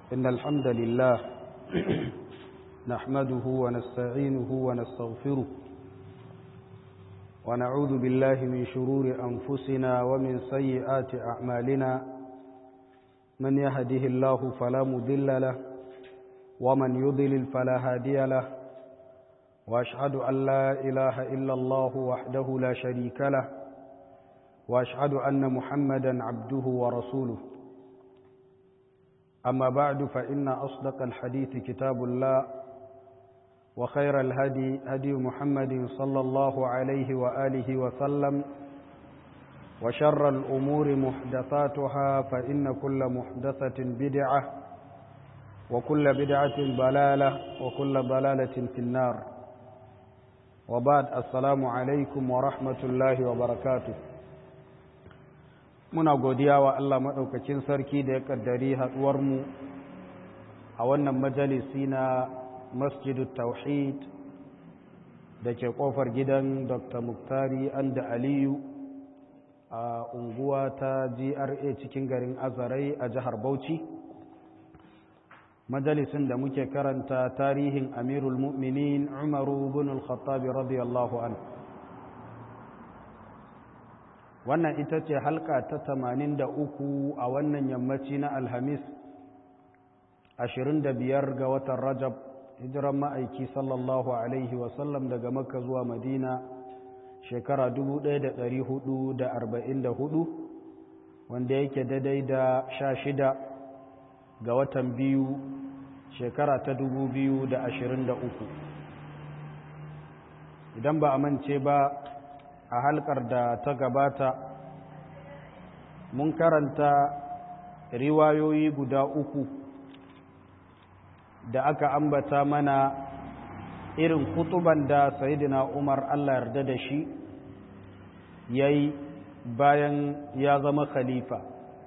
إن الحمد لله نحمده ونستعينه ونستغفره ونعوذ بالله من شرور أنفسنا ومن سيئات أعمالنا من يهده الله فلا مضل له ومن يضلل فلا هادي له وأشهد أن لا إله إلا الله وحده لا شريك له وأشهد أن محمدا عبده ورسوله أما بعد فإن أصدق الحديث كتاب الله وخير الهدي هدي محمد صلى الله عليه وآله وسلم وشر الأمور محدثاتها فإن كل محدثة بدعة وكل بدعة ضلالة وكل ضلالة في النار وبعد السلام عليكم ورحمة الله وبركاته muna godiya wa Allah maɗaukacin sarki da ya ƙaddari haɗuwarmu a wannan majalisi na masjidu tauhid da ke ƙofar gidan dr muktari anda aliyu a unguwa ta gra cikin garin azarai a jihar bauchi majalisin da muke karanta tarihin amirul mu'minin umaru bin al-khattabi radiyallahu anhu wannan ita ce halka ta tamanin da uku a wannan yammaci na alhamis ashirin da biyar ga watan rajab hijiran ma'aiki sallallahu alaihi wasallam daga makka zuwa madina shekara hudu, wanda yake daidai da sha shida ga watan biyu shekara ta uku. idan ba a mance ba a halkar da ta gabata mun karanta riwayoyi guda uku da aka ambata mana irin kutuban da sayidina umar allah yarda da shi ya yi bayan ya zama khalifa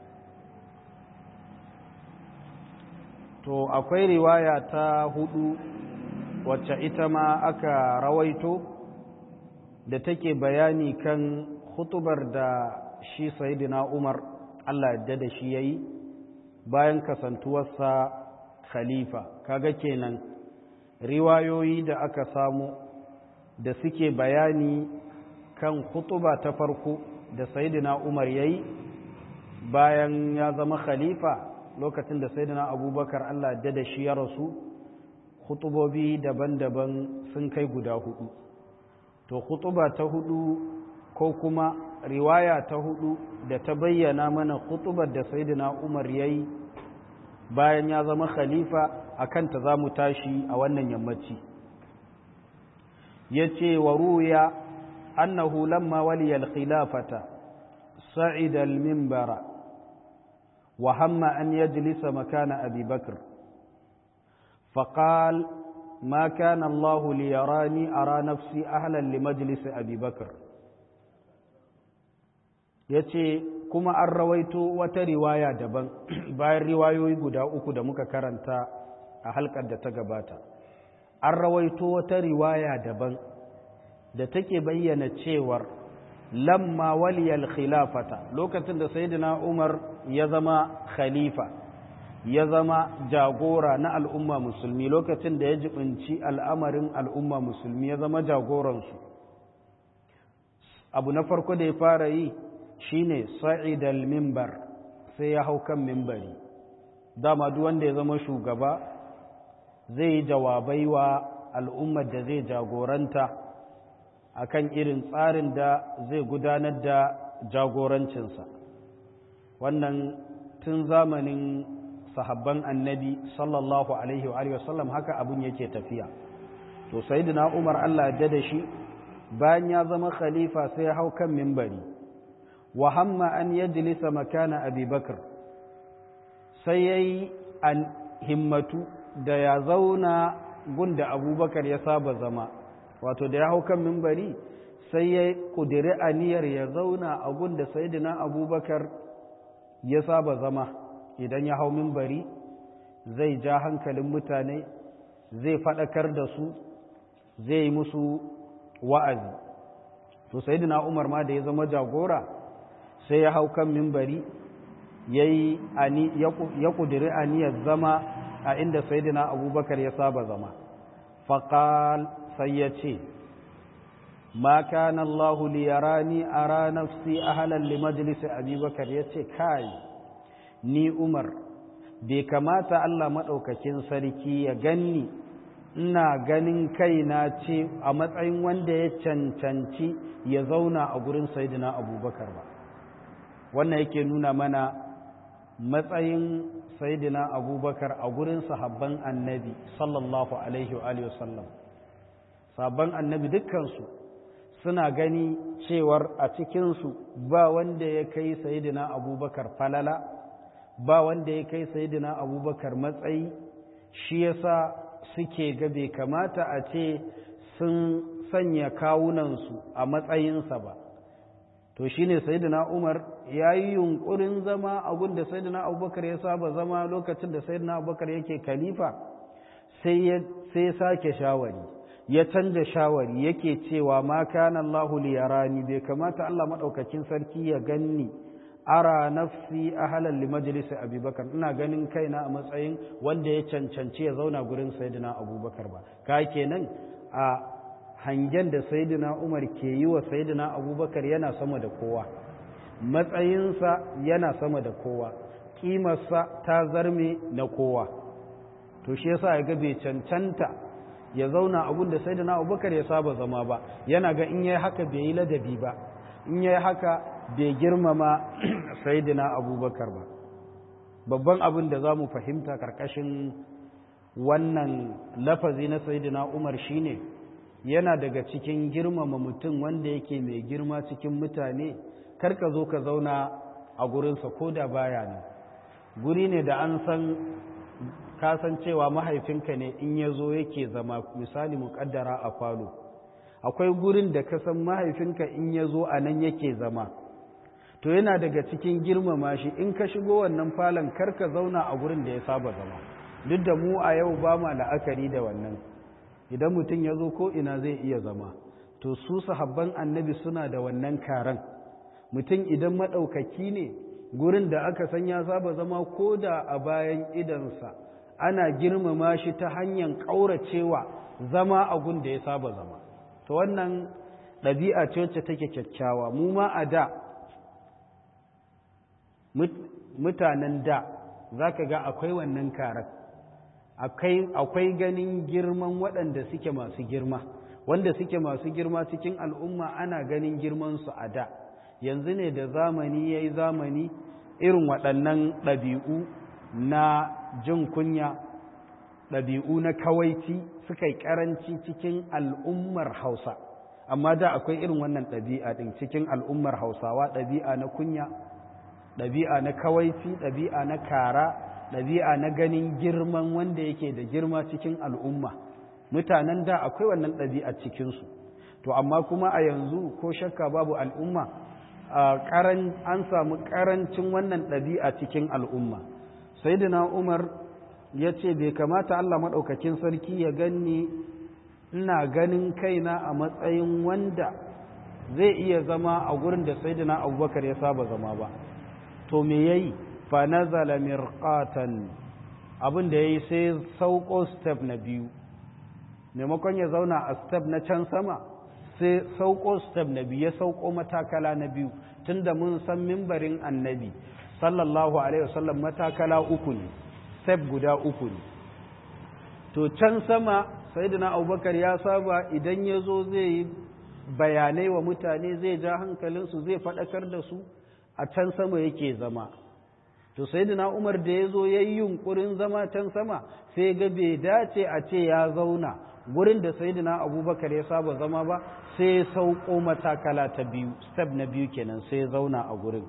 to akwai riwaya ta hudu wacce ita ma aka rawaito da take bayani kan hutubar da shi sayidina umar allah yadda da shi ya yi bayan kasantuwarsa khalifa kaga kenan riwayoyi da aka samu da suke bayani kan hutuba ta farko da sayidina umar ya yi bayan ya zama khalifa lokacin da sayidina abubakar allah yadda da shi ya rasu hutubobi daban-daban sun kai guda hudu to khutuba ta hudu ko kuma riwaya ta hudu da ta bayyana mana khutubar da sayyidina Umar yayi bayan ya zama khalifa akan ta zamu tashi a wannan yammaci yace wa ruya annahu lamma waliya al-khilafata sa'ida al-minbara wa hamma an yajlisa makana abi bakr فقال ما كان الله ليراني أرى نفسي أهلا لمجلس أبي بكر yace kuma an rawaito wata riwaya daban bayan riwayoyi guda uku da muka karanta a halkar da ta gabata an rawaito wata riwaya daban da take bayyana cewar lamma waliyal khilafata lokacin da sayyidina Umar ya zama khalifa ya zama jagora na al'umma musulmi lokacin da ya jibinci al'amarin al'umma musulmi ya zama jagoransu abu na farko da ya fara yi shine sa'idal mimbar sai ya hau kan mimbari dama duk wanda ya zama shugaba zai yi jawabai wa al'ummar da zai jagoranta akan irin tsarin da zai gudanar da jagorancinsa wannan tun zamanin sahabban annabi sallallahu alaihi wa alihi wasallam haka abun yake tafiya to sayyidina Umar Allah ya da shi bayan ya zama khalifa sai ya hau kan minbari wa hamma an yajlisa makana Abi Bakr sai yayi an himmatu da ya zauna gunda Abubakar ya saba zama wato da ya hau kan minbari sai ya kudiri aniyar ya zauna a gunda sayyidina Abubakar ya saba zama idan ya hau mimbari zai ja hankalin mutane zai faɗakar da su zai yi musu wa'azi to sayyidina umar ma da ya zama jagora sai ya hau kan mimbari yayi ani ya kudiri aniyar zama a inda sayyidina abubakar ya saba zama faqal sai ya ce ma kana Allah li yarani ara nafsi ahlan li majlis abubakar yace kai ni Umar bai kamata Allah madaukakin sarki ya ganni ina ganin kaina ce a matsayin wanda ya cancanci ya zauna a gurin sayyidina abubakar ba wannan yake nuna mana matsayin sayyidina abubakar a gurin sahabban annabi sallallahu alaihi wa sallam sahabban annabi dukkansu suna gani cewar a cikinsu ba wanda ya kai sayyidina abubakar falala ba wanda ya kai sayyidina abubakar matsayi shi yasa suke ga bai kamata a ce sun sanya kawunansu a matsayinsa ba to shine sayyidina Umar ya yi yunkurin zama a gunda sayyidina Abubakar ya saba zama lokacin da sayyidina Abubakar yake khalifa sai ya sai sake shawari ya canja shawari yake cewa ma kana Allahu li yarani bai kamata Allah madaukakin sarki ya ganni ara nafsi ahlan li majlis Abubakar ina ganin kaina a matsayin wanda ya cancanci ya zauna gurin sayyidina Abubakar ba ka kenan a hangen da saidina umar ke yi wa saidina abubakar yana sama da kowa matsayinsa yana sama da kowa ƙimarsa ta zarme na kowa to shi yasa ya ga bai cancanta ya zauna abun da saidina abubakar ya saba zama ba yana ga in yayi haka bai yi ladabi ba in yayi haka bai girmama saidina abubakar ba babban abin da za mu fahimta karkashin wannan lafazi na saidina umar shine yana daga cikin girmama mutum wanda yake mai girma cikin mutane karka zo ka zauna a gurinsa ko da baya ne guri ne da an san kasancewa mahaifinka ne in ya zo yake zama misali muƙaddara a falo akwai gurin da ka san mahaifinka in ya zo a nan yake zama to yana daga cikin girmama shi in ka shigo wannan falon karka zauna a gurin da ya saba zama duk da mu a yau ba ma la'akari da wannan idan mutum ya zo ko ina zai iya zama to su sahabban annabi suna da wannan karan mutum idan maɗaukaki ne gurin da aka san ya saba zama ko da a bayan idansa ana girmama shi ta hanyar ƙauracewa zama a gun da ya saba zama to wannan ɗabi'a ce wacce take kyakkyawa mu ma a da mutanen da za ka ga akwai wannan karan akwai ganin girman waɗanda suke masu girma wanda suke masu girma cikin al'umma ana ganin girmansu a da yanzu ne da zamani ya yi zamani irin waɗannan ɗabi'u na jin kunya ɗabi'u na kawaici suka yi ƙaranci cikin al'ummar hausa amma da akwai irin wannan ɗabi'a ɗin cikin al'ummar hausawa ɗabi'a na kunya ɗabi'a na kawaici ɗabi'a na kara ɗabi'a na ganin girman wanda yake da girma cikin al'umma mutanen da akwai wannan ɗabi'a cikinsu to amma kuma a yanzu ko shakka babu al'umma an samu ƙarancin wannan ɗabi'a cikin al'umma sai umar ya ce bai kamata allah maɗaukakin sarki ya ganni ina ganin kaina a matsayin wanda zai iya zama a gurin da saidina abubakar ya saba zama ba to me yayi fa nazala mirqatan abin da yayi sai sauko step na biyu maimakon ya zauna a step na can sama sai sauko step na biyu ya sauko matakala na biyu tunda mun san mimbarin annabi sallallahu alaihi wasallam matakala uku ne step guda uku ne to can sama sayyidina abubakar ya saba idan ya zo zai yi bayanai wa mutane zai ja hankalinsu zai faɗakar da su a can sama yake zama to sayyidina umar da ya zo ya yi yunkurin zama can sama sai ga bai dace a ce ya zauna gurin da sayyidina abubakar ya saba zama ba sai ya sauko matakala ta biyu step na biyu kenan sai ya zauna a gurin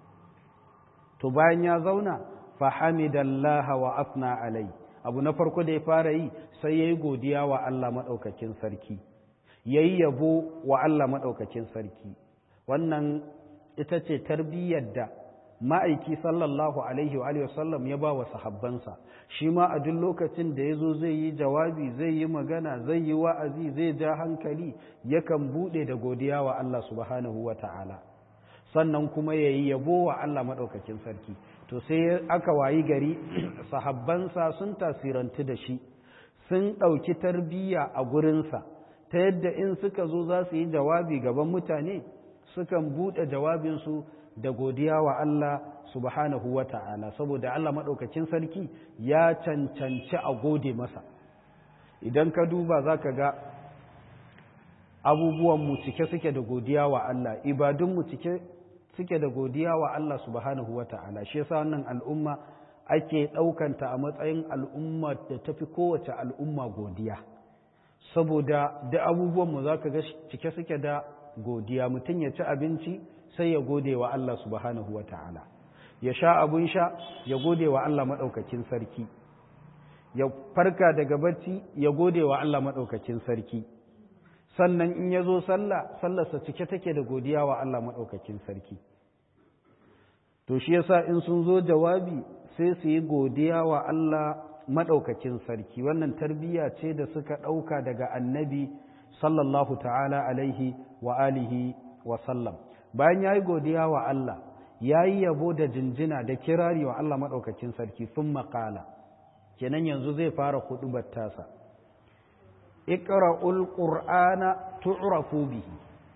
to bayan ya zauna fa hamidallaha wa afna alai abu na farko da ya fara yi sai ya yi godiya wa Allah maɗaukakin sarki ya yi yabo wa Allah maɗaukakin sarki wannan ita ce tarbiyyar da ma'aiki sallallahu alaihi wa sallam ya ba wa sahabbansa shi ma a duk lokacin da ya zo zai yi jawabi zai yi magana zai yi wa'azi zai ja hankali yakan buɗe da godiya wa Allah subhanahu wa ta'ala sannan kuma ya yi yabo wa Allah maɗaukakin sarki to sai aka wayi gari sahabbansa sun tasirantu da shi sun ɗauki tarbiyya a gurinsa ta yadda in suka zo za su yi jawabi gaban mutane sukan buɗe jawabinsu da godiya wa Allah subhanahu wa ta'ala saboda Allah maɗaukacin sarki ya cancanci a gode masa idan ka duba za ka ga abubuwanmu cike suke da godiya wa Allah ibadunmu cike suke da godiya wa Allah subhanahu wa ta'ala shi yasa wannan al'umma ake ɗaukanta a matsayin al'umma da tafi kowace al'umma godiya saboda da abubuwanmu za ka ga cike suke da godiya mutum ya ci abinci sai ya gode wa Allah subhanahu wa ta'ala ya sha abun sha ya gode wa Allah maɗaukakin sarki ya farka daga bacci ya gode wa Allah maɗaukakin sarki sannan in ya zo sallah sallarsa cike take da godiya wa Allah maɗaukakin sarki to shi yasa in sun zo jawabi sai su yi godiya wa Allah maɗaukakin sarki wannan tarbiyya ce da suka ɗauka daga annabi sallallahu ta'ala alaihi wa alihi wa sallam bayan ya yi godiya wa Allah ya yi yabo da jinjina da kirari wa Allah maɗaukakin sarki sun maƙala kenan yanzu zai fara huɗubar tasa iqra'ul qur'ana tu'rafu bihi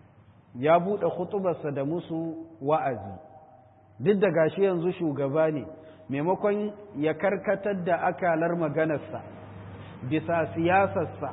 ya buɗe hutubarsa da musu wa'azi duk da gashi yanzu shugaba ne maimakon ya karkatar da akalar maganarsa bisa siyasarsa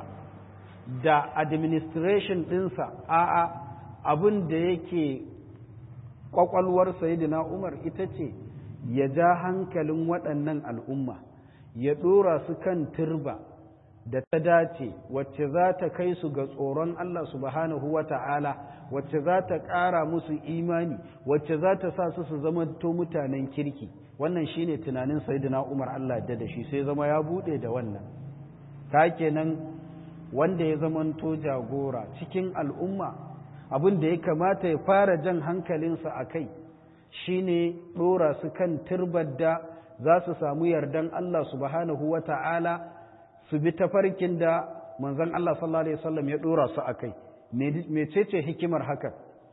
da administration ɗinsa a'a abin da yake ƙwaƙwalwar sayidina umar ita ce ya ja hankalin waɗannan al'umma ya ɗora su kan turba da ta dace wacce za ta kai su ga tsoron Allah subhanahu wa ta'ala wacce za ta ƙara musu imani wacce za ta sa su su zama to mutanen kirki wannan shine tunanin sayyidina Umar Allah da da shi sai zama ya bude da wannan ta kenan wanda ya zamanto jagora cikin al'umma abin da ya kamata ya fara jan hankalinsa a kai shine ɗora su kan turbar da za su samu yardan Allah subhanahu wa ta'ala su bi tafarkin da manzon Allah sallallahu alaihi wasallam ya ɗora su a kai mecece hikimar haka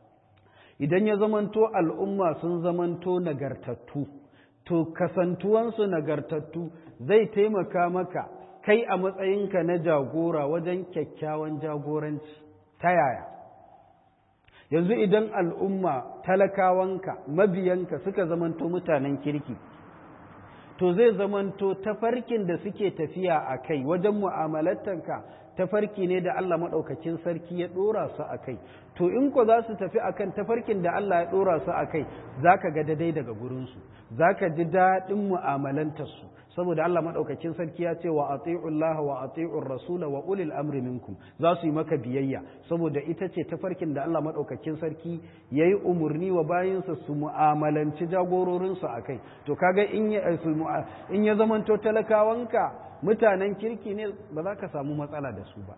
idan ya zamanto al'umma sun zamanto nagartattu to kasantuwansu nagartattu zai taimaka maka kai a matsayinka na jagora wajen kyakkyawan jagoranci ta yaya yanzu idan al'umma talakawanka mabiyanka suka zamanto mutanen kirki to zai zamanto tafarkin da suke tafiya a kai wajen mu'amalatanka tafarki ne da Allah maɗaukakin sarki ya ɗora su a kai to in ko za su tafi akan tafarkin da Allah ya ɗora su a kai za ka ga daidai daga gurinsu za ka ji daɗin mu'amalantarsu saboda Allah maɗaukakin sarki ya ce wa ati'ullah wa ati'ur rasula wa ulil amri minkum za su yi maka biyayya saboda ita ce tafarkin da Allah maɗaukakin sarki ya yi umarni wa bayinsa su mu'amalanci jagororinsu a kai to kaga in ya in ya zamanto talakawanka mutanen kirki ne ba za ka samu matsala da su ba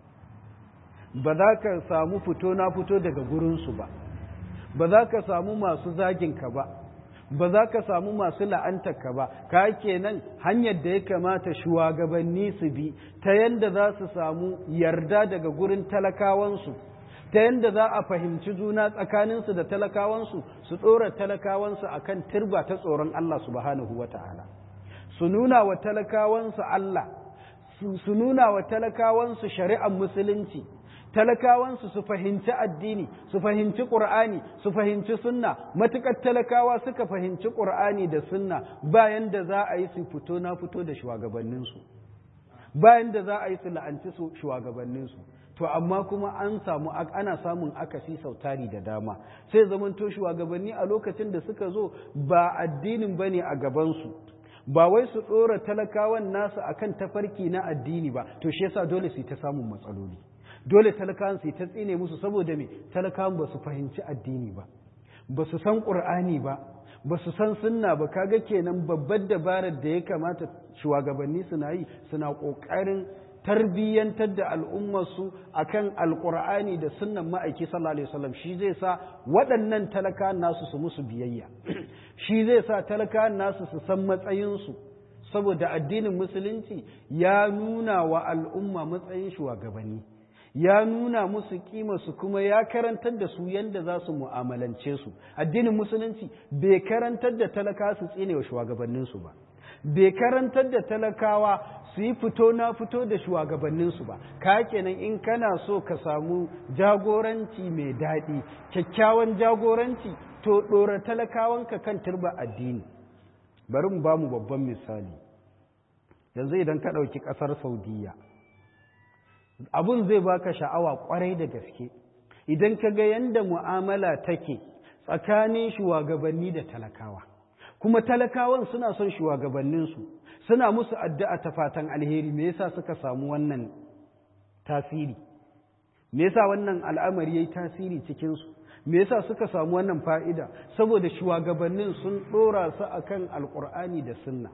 ba za ka samu fito na fito daga gurinsu ba ba za ka samu masu zaginka ba ba za ka samu masu la'antarka ba ka kenan hanyar da ya kamata shugabanni su bi ta yadda za su samu yarda daga gurin talakawansu ta yadda za a fahimci juna tsakaninsu da talakawansu su ɗora talakawansu a kan turba ta tsoron Allah subhanahu wa ta'ala su nuna wa talakawansu Allah su nuna wa talakawansu shari'ar musulunci talakawansu su fahimci addini su fahimci ƙur'ani su fahimci sunna matuƙar talakawa suka fahimci ƙur'ani da sunna bayan da za a yi su fito na fito da shugabanninsu bayan da za a yi su la'anci su shugabanninsu to amma kuma an samu ana samun akasi sautari da dama sai zamanto shugabanni a lokacin da suka zo ba addinin bane a gabansu ba wai su ɗora talakawan nasu akan tafarki na addini ba to shi yasa dole su yi ta samun matsaloli dole talakawan su yi ta tsine musu saboda me talakawan ba su fahimci addini ba ba su san ƙur'ani ba ba su san sunna ba kaga kenan babbar dabarar da ya kamata shugabanni suna yi suna ƙoƙarin tarbiyyantar da al'ummarsu a kan alƙur'ani da sunnan ma'aiki sallallahu alaihi wasallam shi zai sa waɗannan talakawan nasu su musu biyayya shi zai sa talakawan nasu su san matsayinsu saboda addinin musulunci ya nuna wa al'umma matsayin shugabanni ya nuna musu su kuma ya karantar da su yadda za su mu'amalance su addinin musulunci bai karantar da talaka su tsine wa shugabanninsu ba bai karantar da talakawa su yi fito na fito da shugabanninsu ba ka kenan in kana so ka samu jagoranci mai daɗi kyakkyawan jagoranci to ɗora talakawanka kan turba addini bari mu ba mu babban misali yanzu idan ka ɗauki ƙasar saudiya abun zai baka sha'awa kwarai da gaske idan ka ga yadda mu'amala take tsakanin shugabanni da talakawa kuma talakawan suna son shugabanninsu suna musu addu'a ta fatan alheri me yasa suka samu wannan tasiri me yasa wannan al'amari yayi tasiri cikin su me yasa suka samu wannan fa'ida saboda shugabannin sun dora su akan alqur'ani da sunna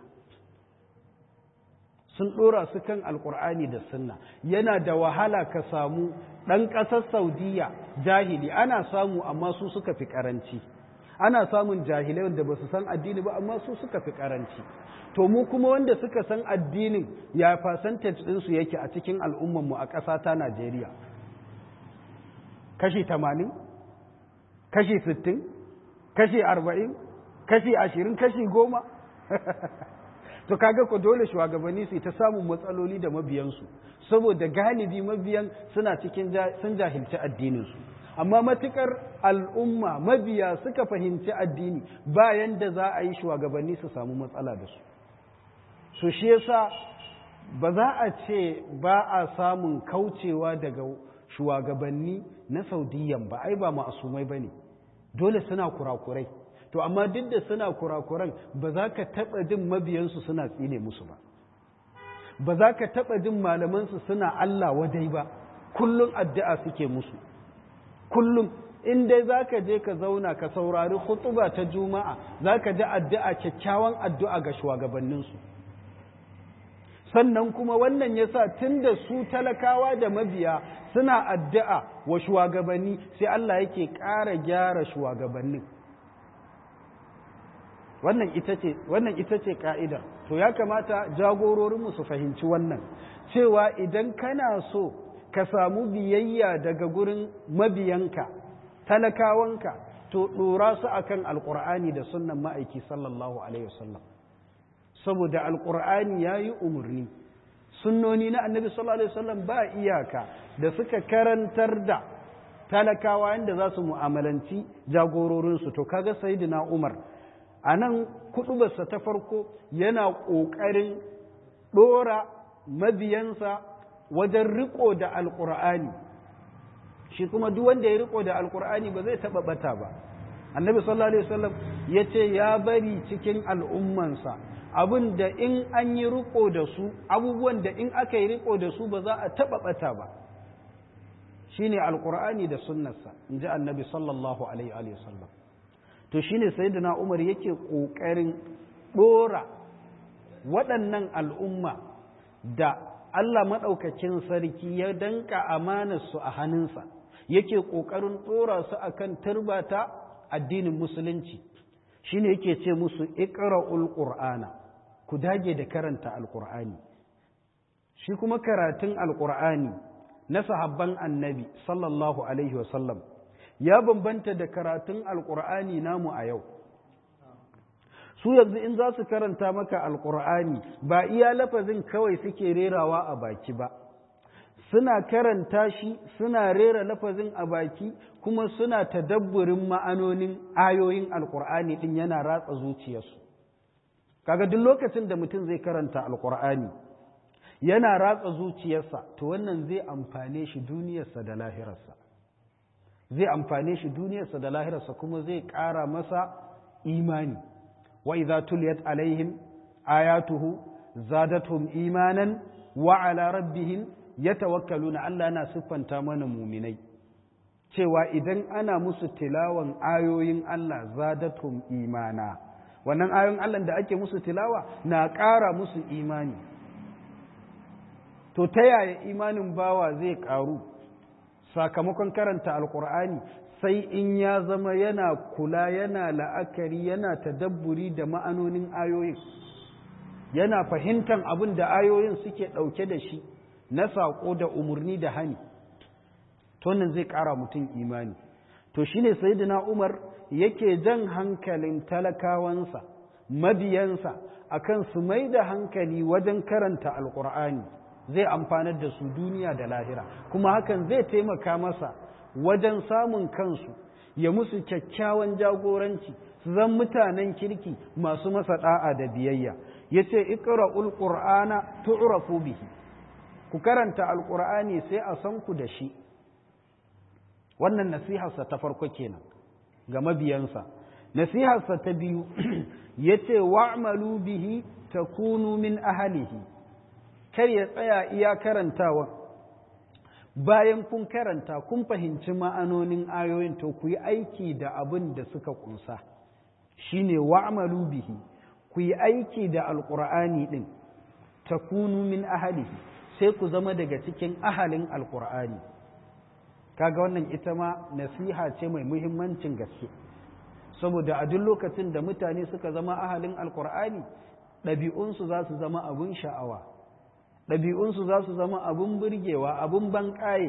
sun ɗora su kan alkur'ani da sunna yana da wahala ka samu ɗan ƙasar saudiya jahili ana samu amma su suka fi ƙaranci ana samun jahilai wanda ba su san addini ba amma su suka fi ƙaranci to mu kuma wanda suka san addinin ya percentage ɗinsu yake a cikin al'ummanmu a ƙasa ta najeriya kashi tamanin kashi sittin kashi arba'in kashi ashirin kashi goma to kaga ko dole shugabanni su ta samun matsaloli da mabiyansu saboda galibi mabiyan suna cikin sun jahilci addininsu amma matukar al'umma mabiya suka fahimci addini bayan da za a yi shugabanni su samu matsala da su so shi yasa ba za a ce ba a samun kaucewa daga shugabanni na saudiyan ba ai ba ma'asumai ba ne dole suna kurakurai to amma duk da suna kurakuran ba za ka taɓa jin mabiyansu suna tsine musu ba ba za ka taɓa jin malamansu suna Allah wadai ba kullum addu'a suke musu kullum in dai za ka je ka zauna ka saurari hutuba ta juma'a za ka ji addu'a kyakkyawan addu'a ga shugabanninsu sannan kuma wannan ya sa tun da su talakawa da mabiya suna addu'a wa shugabanni sai Allah yake ƙara gyara shugabannin wannan ita ce wannan ita ce ka'ida to ya kamata jagororinmu su fahimci wannan cewa idan kana so ka samu biyayya daga gurin mabiyanka talakawanka to ɗora su akan alƙur'ani da sunnan ma'aiki sallallahu alaihi wasallam saboda alƙur'ani ya yi umarni sunnoni na annabi sallallahu alaihi wasallam ba iyaka da suka karantar da talakawa yadda za su mu'amalanci jagororinsu to kaga sayyidina umar a nan kuɗubarsa ta farko yana ƙoƙarin ɗora mabiyansa wajen riko da alƙur'ani shi kuma duk wanda ya riko da alƙur'ani ba zai taɓa ɓata ba annabi sallallahu alaihi wasallam ya ce ya bari cikin al'ummansa abin da in an yi riko da su abubuwan da in aka yi riko da su ba za a taɓa ɓata ba shine alƙur'ani da sunnarsa in ji annabi sallallahu alaihi wasallam to shine sayyidina Umar yake kokarin dora waɗannan al'umma da Allah maɗaukakin sarki ya danka amanar su a hannunsa yake kokarin dora su akan turbata addinin musulunci shine yake ce musu iqra'ul qur'ana ku dage da karanta alqur'ani shi kuma karatun alqur'ani na sahabban annabi sallallahu alaihi wasallam ya bambanta da karatun alkur'ani namu a yau su yanzu in za su karanta maka alkur'ani ba iya lafazin kawai suke rerawa a baki ba suna karanta shi suna rera lafazin a baki kuma suna tadabburin ma'anonin ayoyin alkur'ani din yana ratsa zuciyarsu kaga duk lokacin da mutum zai karanta alkur'ani yana ratsa zuciyarsa to wannan zai amfane shi duniyarsa da lahirarsa zai amfane shi duniyarsa da lahirarsa kuma zai ƙara masa imani wa idza tuliyat alaihim ayatuhu zadatuhum imanan wa ala rabbihim yatawakkaluna Allah yana siffanta mana muminai cewa idan ana musu tilawan ayoyin Allah zadatuhum imana wannan ayoyin Allah da ake musu tilawa na ƙara musu imani to ta yaya imanin bawa zai ƙaru sakamakon karanta alkur'ani sai in ya zama yana kula yana la'akari yana tadabburi da ma'anonin ayoyin yana fahimtar abin da ayoyin suke ɗauke da shi na saƙo da umarni da hani to nan zai ƙara mutum imani to shine sayyidina Umar yake jan hankalin talakawansa mabiyansa akan su mai da hankali wajen karanta alkur'ani zai amfanar da su duniya da lahira kuma hakan zai taimaka masa wajen samun kansu ya musu kyakkyawan jagoranci su zan mutanen kirki masu masa da'a da biyayya ya ce ikra'ul qur'ana tu'rafu bihi ku karanta alkur'ani sai a san ku da shi wannan nasiharsa ta farko kenan ga mabiyansa nasiharsa ta biyu ya ce wa'amalu bihi ta kunu min ahalihi kar ya tsaya iya karantawa bayan kun karanta kun fahimci ma'anonin ayoyin to ku yi aiki da abin da suka kunsa shine wa'amalu bihi ku yi aiki da alƙur'ani ɗin ta kunu min ahalihi sai ku zama daga cikin ahalin alƙur'ani kaga wannan ita ma nasiha ce mai muhimmancin gaske saboda a duk lokacin da mutane suka zama ahalin alkur'ani ɗabi'unsu za su zama abin sha'awa ɗabi'unsu za su zama abin burgewa abin banƙaye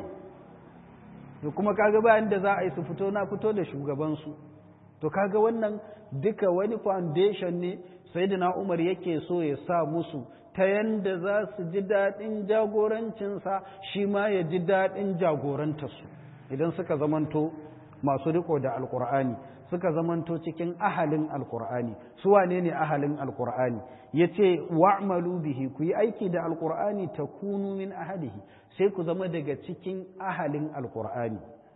da kuma kaga bayan da za a yi su fito na fito da shugabansu to kaga wannan duka wani foundation ne sai da umar yake so ya sa musu ta yanda za su ji daɗin jagorancinsa shi ma ya ji daɗin jagorantarsu idan suka zamanto masu riko da alkur'ani suka zamanto cikin ahalin alkur'ani su wane ne ahalin alkur'ani ya ce wa'malu bihi ku yi aiki da alkur'ani ta kunu min ahalihi sai ku zama daga cikin ahalin alkur'ani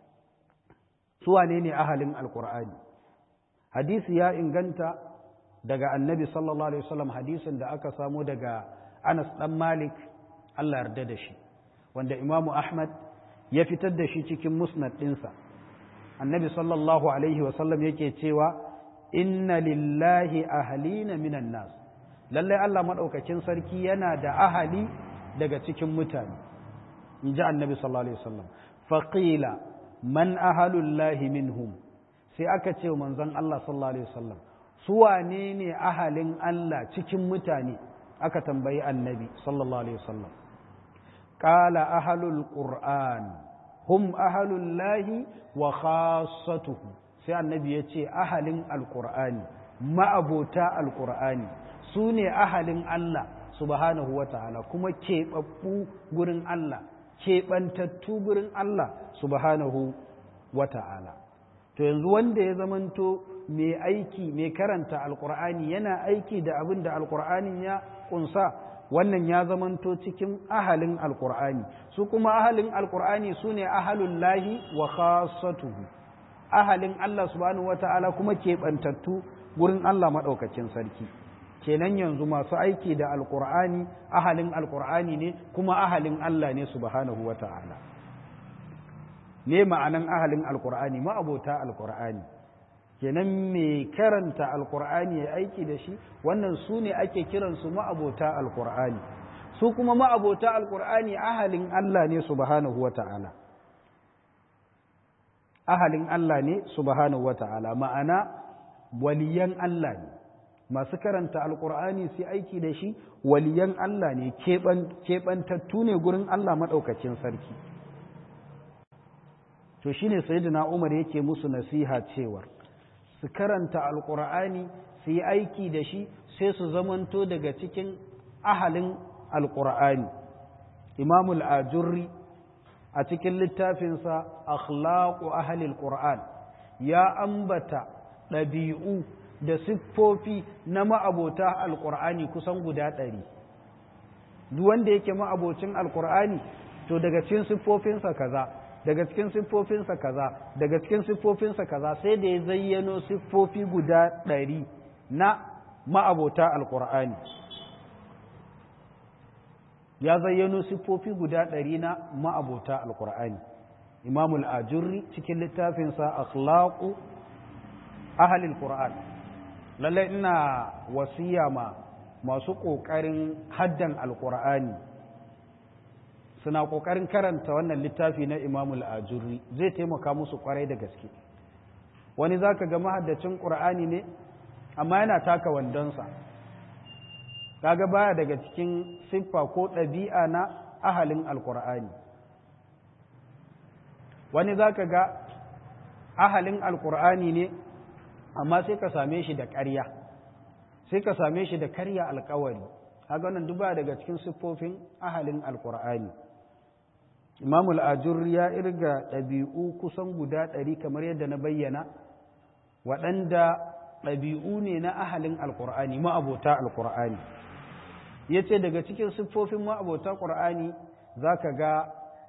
su wane ne ahalin alkur'ani hadisi ya inganta daga annabi sallallahu alaihi wasallam hadisin da aka samo daga anas dan malik allah yarda da shi wanda imamu ahmad ya fitar da shi cikin musnad ɗinsa annabi sallallahu alaihi wasallam yake cewa inna lillahi ahalina minan nas lallai Allah maɗaukakin sarki yana da ahali daga cikin mutane in ji annabi sallallahu alaihi wasallam faƙila man ahalullahi minhum sai aka ce manzon Allah sallallahu alaihi wasallam su wane ne ahalin Allah cikin mutane aka tambayi annabi sallallahu alaihi wasallam qala ahalul qur'an hum ahalullahi wa khassatuhu sai annabi ya ce ahalin alqur'ani ma'abota alqur'ani su ne ahalin Allah subhanahu wa ta'ala kuma keɓaɓɓu gurin Allah keɓantattu gurin Allah subhanahu wa ta'ala to yanzu wanda ya zamanto mai aiki mai karanta alqur'ani yana aiki da abin da alqur'anin ya kunsa wannan ya zamanto cikin ahalin alkur'ani su kuma ahalin alkur'ani su ne ahalun lahi wa khasatuhu ahalin Allah subhanahu wata'ala kuma keɓantattu gurin Allah maɗaukacin sarki kenan yanzu masu aiki da alkur'ani ahalin alkur'ani ne kuma ahalin Allah ne subhanahu wata'ala ne ma'anan ahalin alkur'ani ma'abota alkur'ani kenan mai karanta alkur'ani ya aiki da shi wannan su ne ake kiransu ma'abota alkur'ani su kuma ma'abota alkur'ani ahalin Allah ne subhanahu wa ta'ala ahalin Allah ne subhanahu wa ta'ala ma'ana waliyan Allah ne masu karanta alkur'ani su aiki da shi waliyan Allah ne keɓantattu ne gurin Allah maɗaukacin sarki to shine sayyidina Umar yake musu nasiha cewar su karanta alkur'ani su yi aiki da shi sai su zamanto daga cikin ahalin alkur'ani imamul ajurri a cikin littafinsa akhlaqu ahalil qur'an ya ambata ɗabi'u da siffofi na ma'abota alkur'ani kusan guda ɗari duk wanda yake ma'abocin alkur'ani to daga cikin siffofinsa kaza daga cikin siffofinsa kaza daga cikin siffofinsa kaza sai da ya zayyano siffofi guda ɗari na ma'abota alkur'ani ya zayyano siffofi guda ɗari na ma'abota alkur'ani imamul ajurri cikin littafinsa akhlaqu ahalil qur'an lallai ina wasiya ma masu ƙoƙarin haddan alkur'ani suna ƙoƙarin karanta wannan littafi na imamul ajurri zai taimaka musu ƙwarai da gaske wani za ka ga mahaddacin ƙur'ani ne amma yana taka wandonsa kaga baya daga cikin siffa ko ɗabi'a na ahalin alƙur'ani wani za ka ga ahalin alkur'ani ne amma sai ka same shi da ƙarya sai ka same shi da karya alkawari haka wannan duba daga cikin siffofin ahalin alkur'ani imam al'ajur ya irga ɗabi'u kusan guda ɗari kamar yadda na bayyana waɗanda ɗabi'u ne na ahalin alkur'ani ma'abota alkur'ani ya ce daga cikin siffofin ma'abota ƙur'ani za ka ga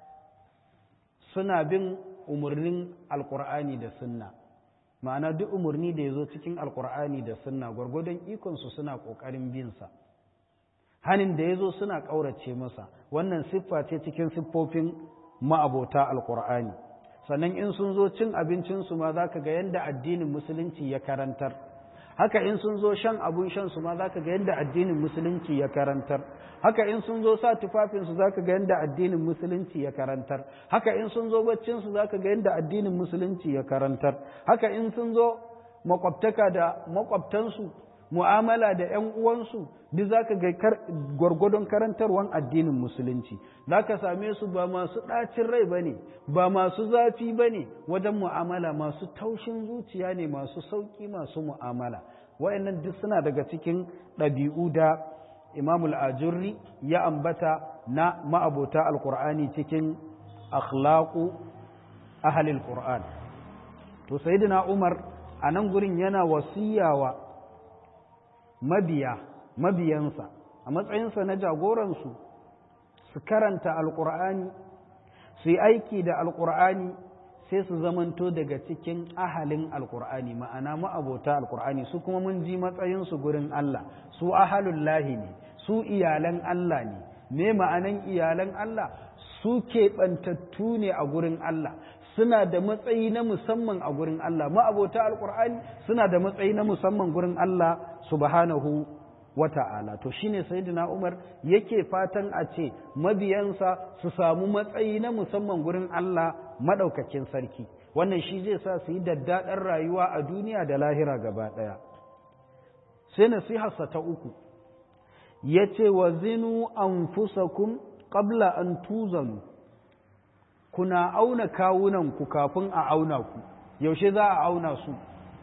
suna bin umarnin alkur'ani da sunna ma'ana duk umarni da ya zo cikin alkur'ani da sunna gwargwadon ikonsu suna ƙoƙarin binsa hanin da ya zo suna ƙaurace masa wannan siffa ce cikin siffofin ma'abota alkur'ani sannan in sun zo cin abincinsu ma za ka ga yadda addinin musulunci ya karantar haka in sun zo shan abun shan su ma za ka ga yadda addinin musulunci ya karantar haka in sun zo sa tufafinsu za ka ga yadda addinin musulunci ya karantar haka in sun zo baccinsu za ka ga yadda addinin musulunci ya karantar haka in sun zo makwabtaka da makwabtansu mu'amala da 'yan uwansu duk za ka ga gwargwadon karantarwan addinin musulunci za ka same su ba masu ɗacin rai ba ne ba masu zafi ba ne wajen mu'amala masu taushin zuciya ne masu sauƙi masu mu'amala wa'annan duk suna daga cikin ɗabi'u da imamul ajurri ya ambata na ma'abota alkur'ani cikin akhlaqu ahalil qur'an to sayyidina umar a nan gurin yana wasiyawa mabiya mabiyansa a matsayinsa na jagoransu su karanta alkur'ani su yi aiki da alkur'ani sai su zamanto daga cikin ahalin alkur'ani ma'ana ma'abota alkur'ani su kuma mun ji matsayinsu gurin Allah su ahalun lahi ne su iyalan Allah ne me ma'anan iyalan Allah su keɓantattu ne a gurin Allah suna da matsayi na musamman a gurin Allah ma'abota alkur'ani suna da matsayi na musamman gurin Allah subhanahu wa ta'ala to shine sayyidina Umar yake fatan a ce mabiyansa su samu matsayi na musamman gurin Allah madaukakin sarki wannan shi zai sa su yi daddaɗar rayuwa a duniya da lahira gaba ɗaya sai nasiharsa ta uku ya ce wa zinu anfusakum qabla an tuzanu kuna auna kawunanku kafin a auna ku yaushe za a auna su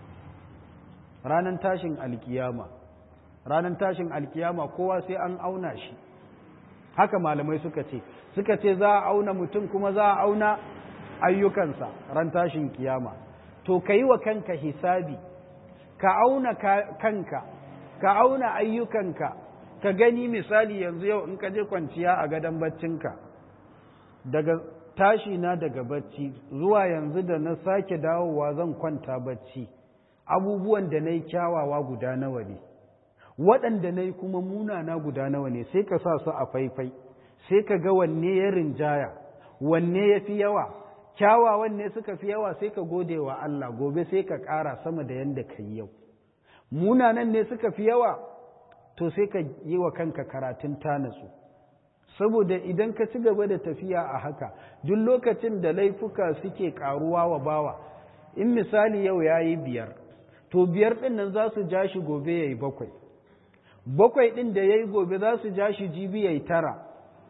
ranar tashin alkiyama ranar tashin alkiyama kowa sai an auna shi haka malamai suka ce suka ce za a auna mutum kuma za a auna ayyukansa ran tashin kiyama to ka yi wa kanka hisabi ka auna kanka ka auna ayyukanka ka gani misali yanzu yau in ka je kwanciya a gadon baccinka daga tashi na daga bacci zuwa yanzu da na sake dawowa zan kwanta bacci abubuwan da na yi kyawawa guda nawa ne waɗanda na yi kuma munana guda nawa ne sai ka sa su a faifai sai ka ga wanne ya rinjaya wanne ya fi yawa kyawawan ne suka fi yawa sai ka gode wa Allah gobe sai ka ƙara sama da yadda ka yi yau munanan ne suka fi yawa to sai ka yi wa kanka karatun tanatsu saboda idan ka ci gaba da tafiya a haka duk lokacin da laifuka suke karuwa wa bawa in misali yau ya yi biyar to biyar ɗin nan za su ja shi gobe ya yi bakwai bakwai ɗin da ya yi gobe za su ja shi jibi ya yi tara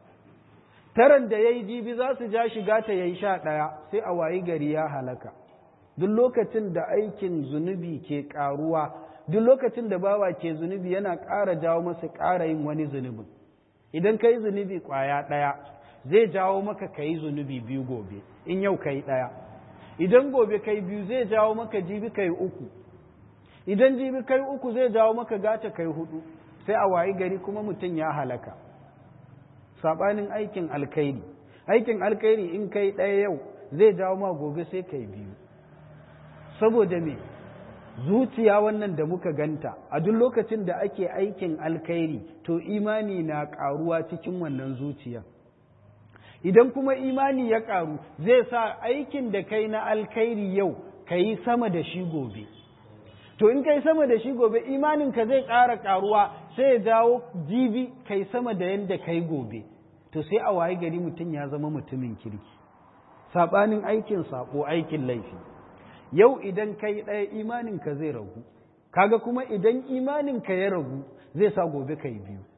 taran da ya yi jibi za su ja shi gata ya yi sha ɗaya sai a wayi gari ya halaka duk lokacin da aikin zunubi ke karuwa duk lokacin da bawa ke zunubi yana ƙara jawo masa ƙara yin wani zunubin idan ka yi zunubi ƙwaya ɗaya zai jawo maka ka yi zunubi biyu gobe in yau ka yi ɗaya idan gobe ka yi biyu zai jawo maka jibi ka yi uku idan jibi ka yi uku zai jawo maka gata ka yi hudu sai a wayi gari kuma mutum ya halaka saɓanin aikin alkairi aikin alkairi in ka yi ɗaya yau zai jawo ma gobe sai ka yi biyu saboda me zuciya wannan da muka ganta a duk lokacin da ake aikin alkhairi to imani na karuwa cikin wannan zuciya idan kuma imani ya karu zai sa aikin da kai na alkhairi yau ka yi sama da shi gobe to in kai sama da shi gobe imaninka zai ƙara karuwa sai ya jawo jibi kai sama da yadda kai gobe to sai a waye gari mutum ya zama mutumin kirki saɓanin aikin saƙo aikin laifi yau idan ka yi ɗaya imaninka zai ragu kaga kuma idan imaninka ya ragu zai sa gobe ka yi biyu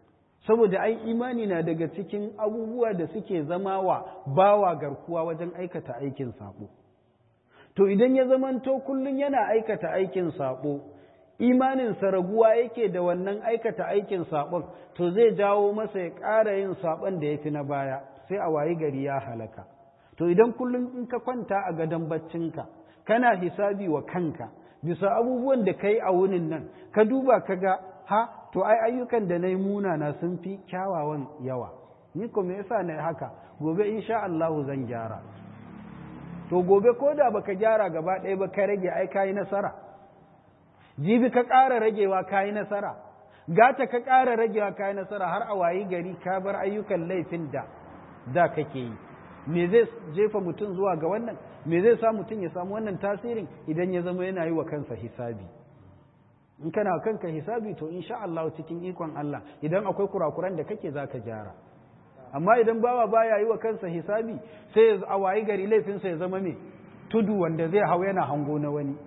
saboda ai imani na daga cikin abubuwa da suke zama wa bawa garkuwa wajen aikata aikin sabo to idan ya zamanto kullum yana aikata aikin sabo imaninsa raguwa yake da wannan aikata aikin sabon to zai jawo masa ya ƙara yin sabon da ya fi na baya sai a wayi gari ya halaka to idan kullum in ka kwanta a gadon baccinka kana hisabi wa kanka bisa abubuwan da ka yi a wunin nan ka duba ka ga ha to ai ayyukan da na yi munana sun fi kyawawan yawa ni ko me yasa na haka gobe insha Allahu zan gyara to gobe ko da baka gyara gaba ɗaya ba ka rage ai kayi nasara jibi ka ƙara ragewa kayi nasara gata ka ƙara ragewa kayi nasara har a wayi gari ka bar ayyukan laifin da da kake yi me zai jefa mutum zuwa ga wannan me zai sa mutum ya samu wannan tasirin idan ya zama yana yi wa kansa hisabi in kana kanka hisabi to insha Allah cikin ikon Allah idan akwai kurakuran da kake zaka gyara amma idan bawa baya yi wa kansa hisabi sai a wayi gari laifinsa ya zama me tudu wanda zai hau yana hango na wani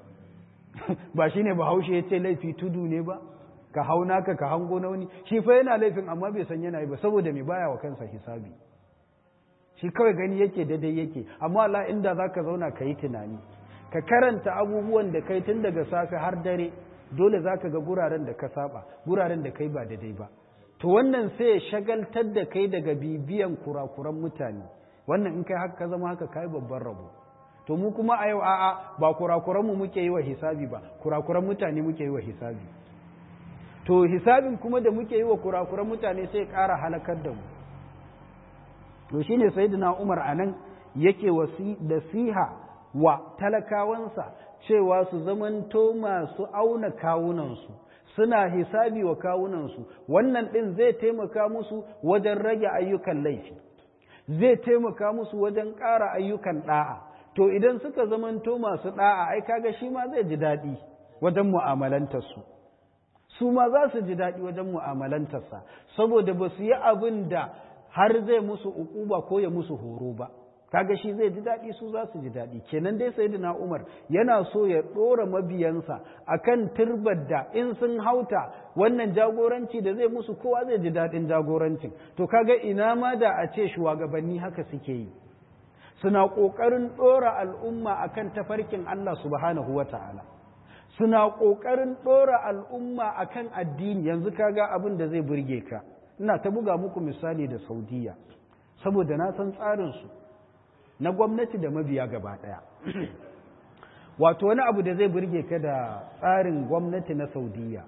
ba shine bahaushe ya ce laifi tudu ne ba ka hau naka ka hango na wani shi fa yana laifin amma bai san yana yi ba saboda me baya wa kansa hisabi shi kawai gani yake daidai yake amma Allah inda zaka zauna ka yi tunani ka karanta abubuwan da kai tun daga safe har dare dole zaka ga guraren da ka saba guraren da kai ba daidai ba to wannan sai ya shagaltar da kai daga bibiyan kurakuran mutane wannan in kai haka ka zama haka kai babban rabo to mu kuma a yau a'a ba kurakuran mu muke yi wa hisabi ba kurakuran mutane muke yi wa hisabi to hisabin kuma da muke yi wa kurakuran mutane sai ƙara halakar da mu to shine sayyidina Umar anan yake wasi nasiha wa talakawansa cewa su zamanto masu auna kawunansu suna hisabi wa kawunansu wannan ɗin zai taimaka musu wajen rage ayyukan laifi zai taimaka musu wajen ƙara ayyukan ɗa'a to idan suka zamanto masu ɗa'a ai kaga shi ma zai ji daɗi wajen mu'amalantarsu su ma za su ji daɗi wajen mu'amalantarsa saboda ba su yi abin da har zai musu ukuba ko ya musu horo ba kaga shi zai ji daɗi su za su ji daɗi kenan dai sayyidina Umar yana so ya ɗora mabiyansa akan turbar da in sun hauta wannan jagoranci da zai musu kowa zai ji daɗin jagorancin to kaga ina ma da a ce shugabanni haka suke yi suna ƙoƙarin ɗora al'umma akan tafarkin Allah subhanahu wa ta'ala suna ƙoƙarin ɗora al'umma akan addini yanzu kaga abin da zai burge ka ina ta buga muku misali da saudiya saboda na san tsarinsu na gwamnati da mabiya gaba ɗaya wato wani abu da zai burge ka da tsarin gwamnati na saudiya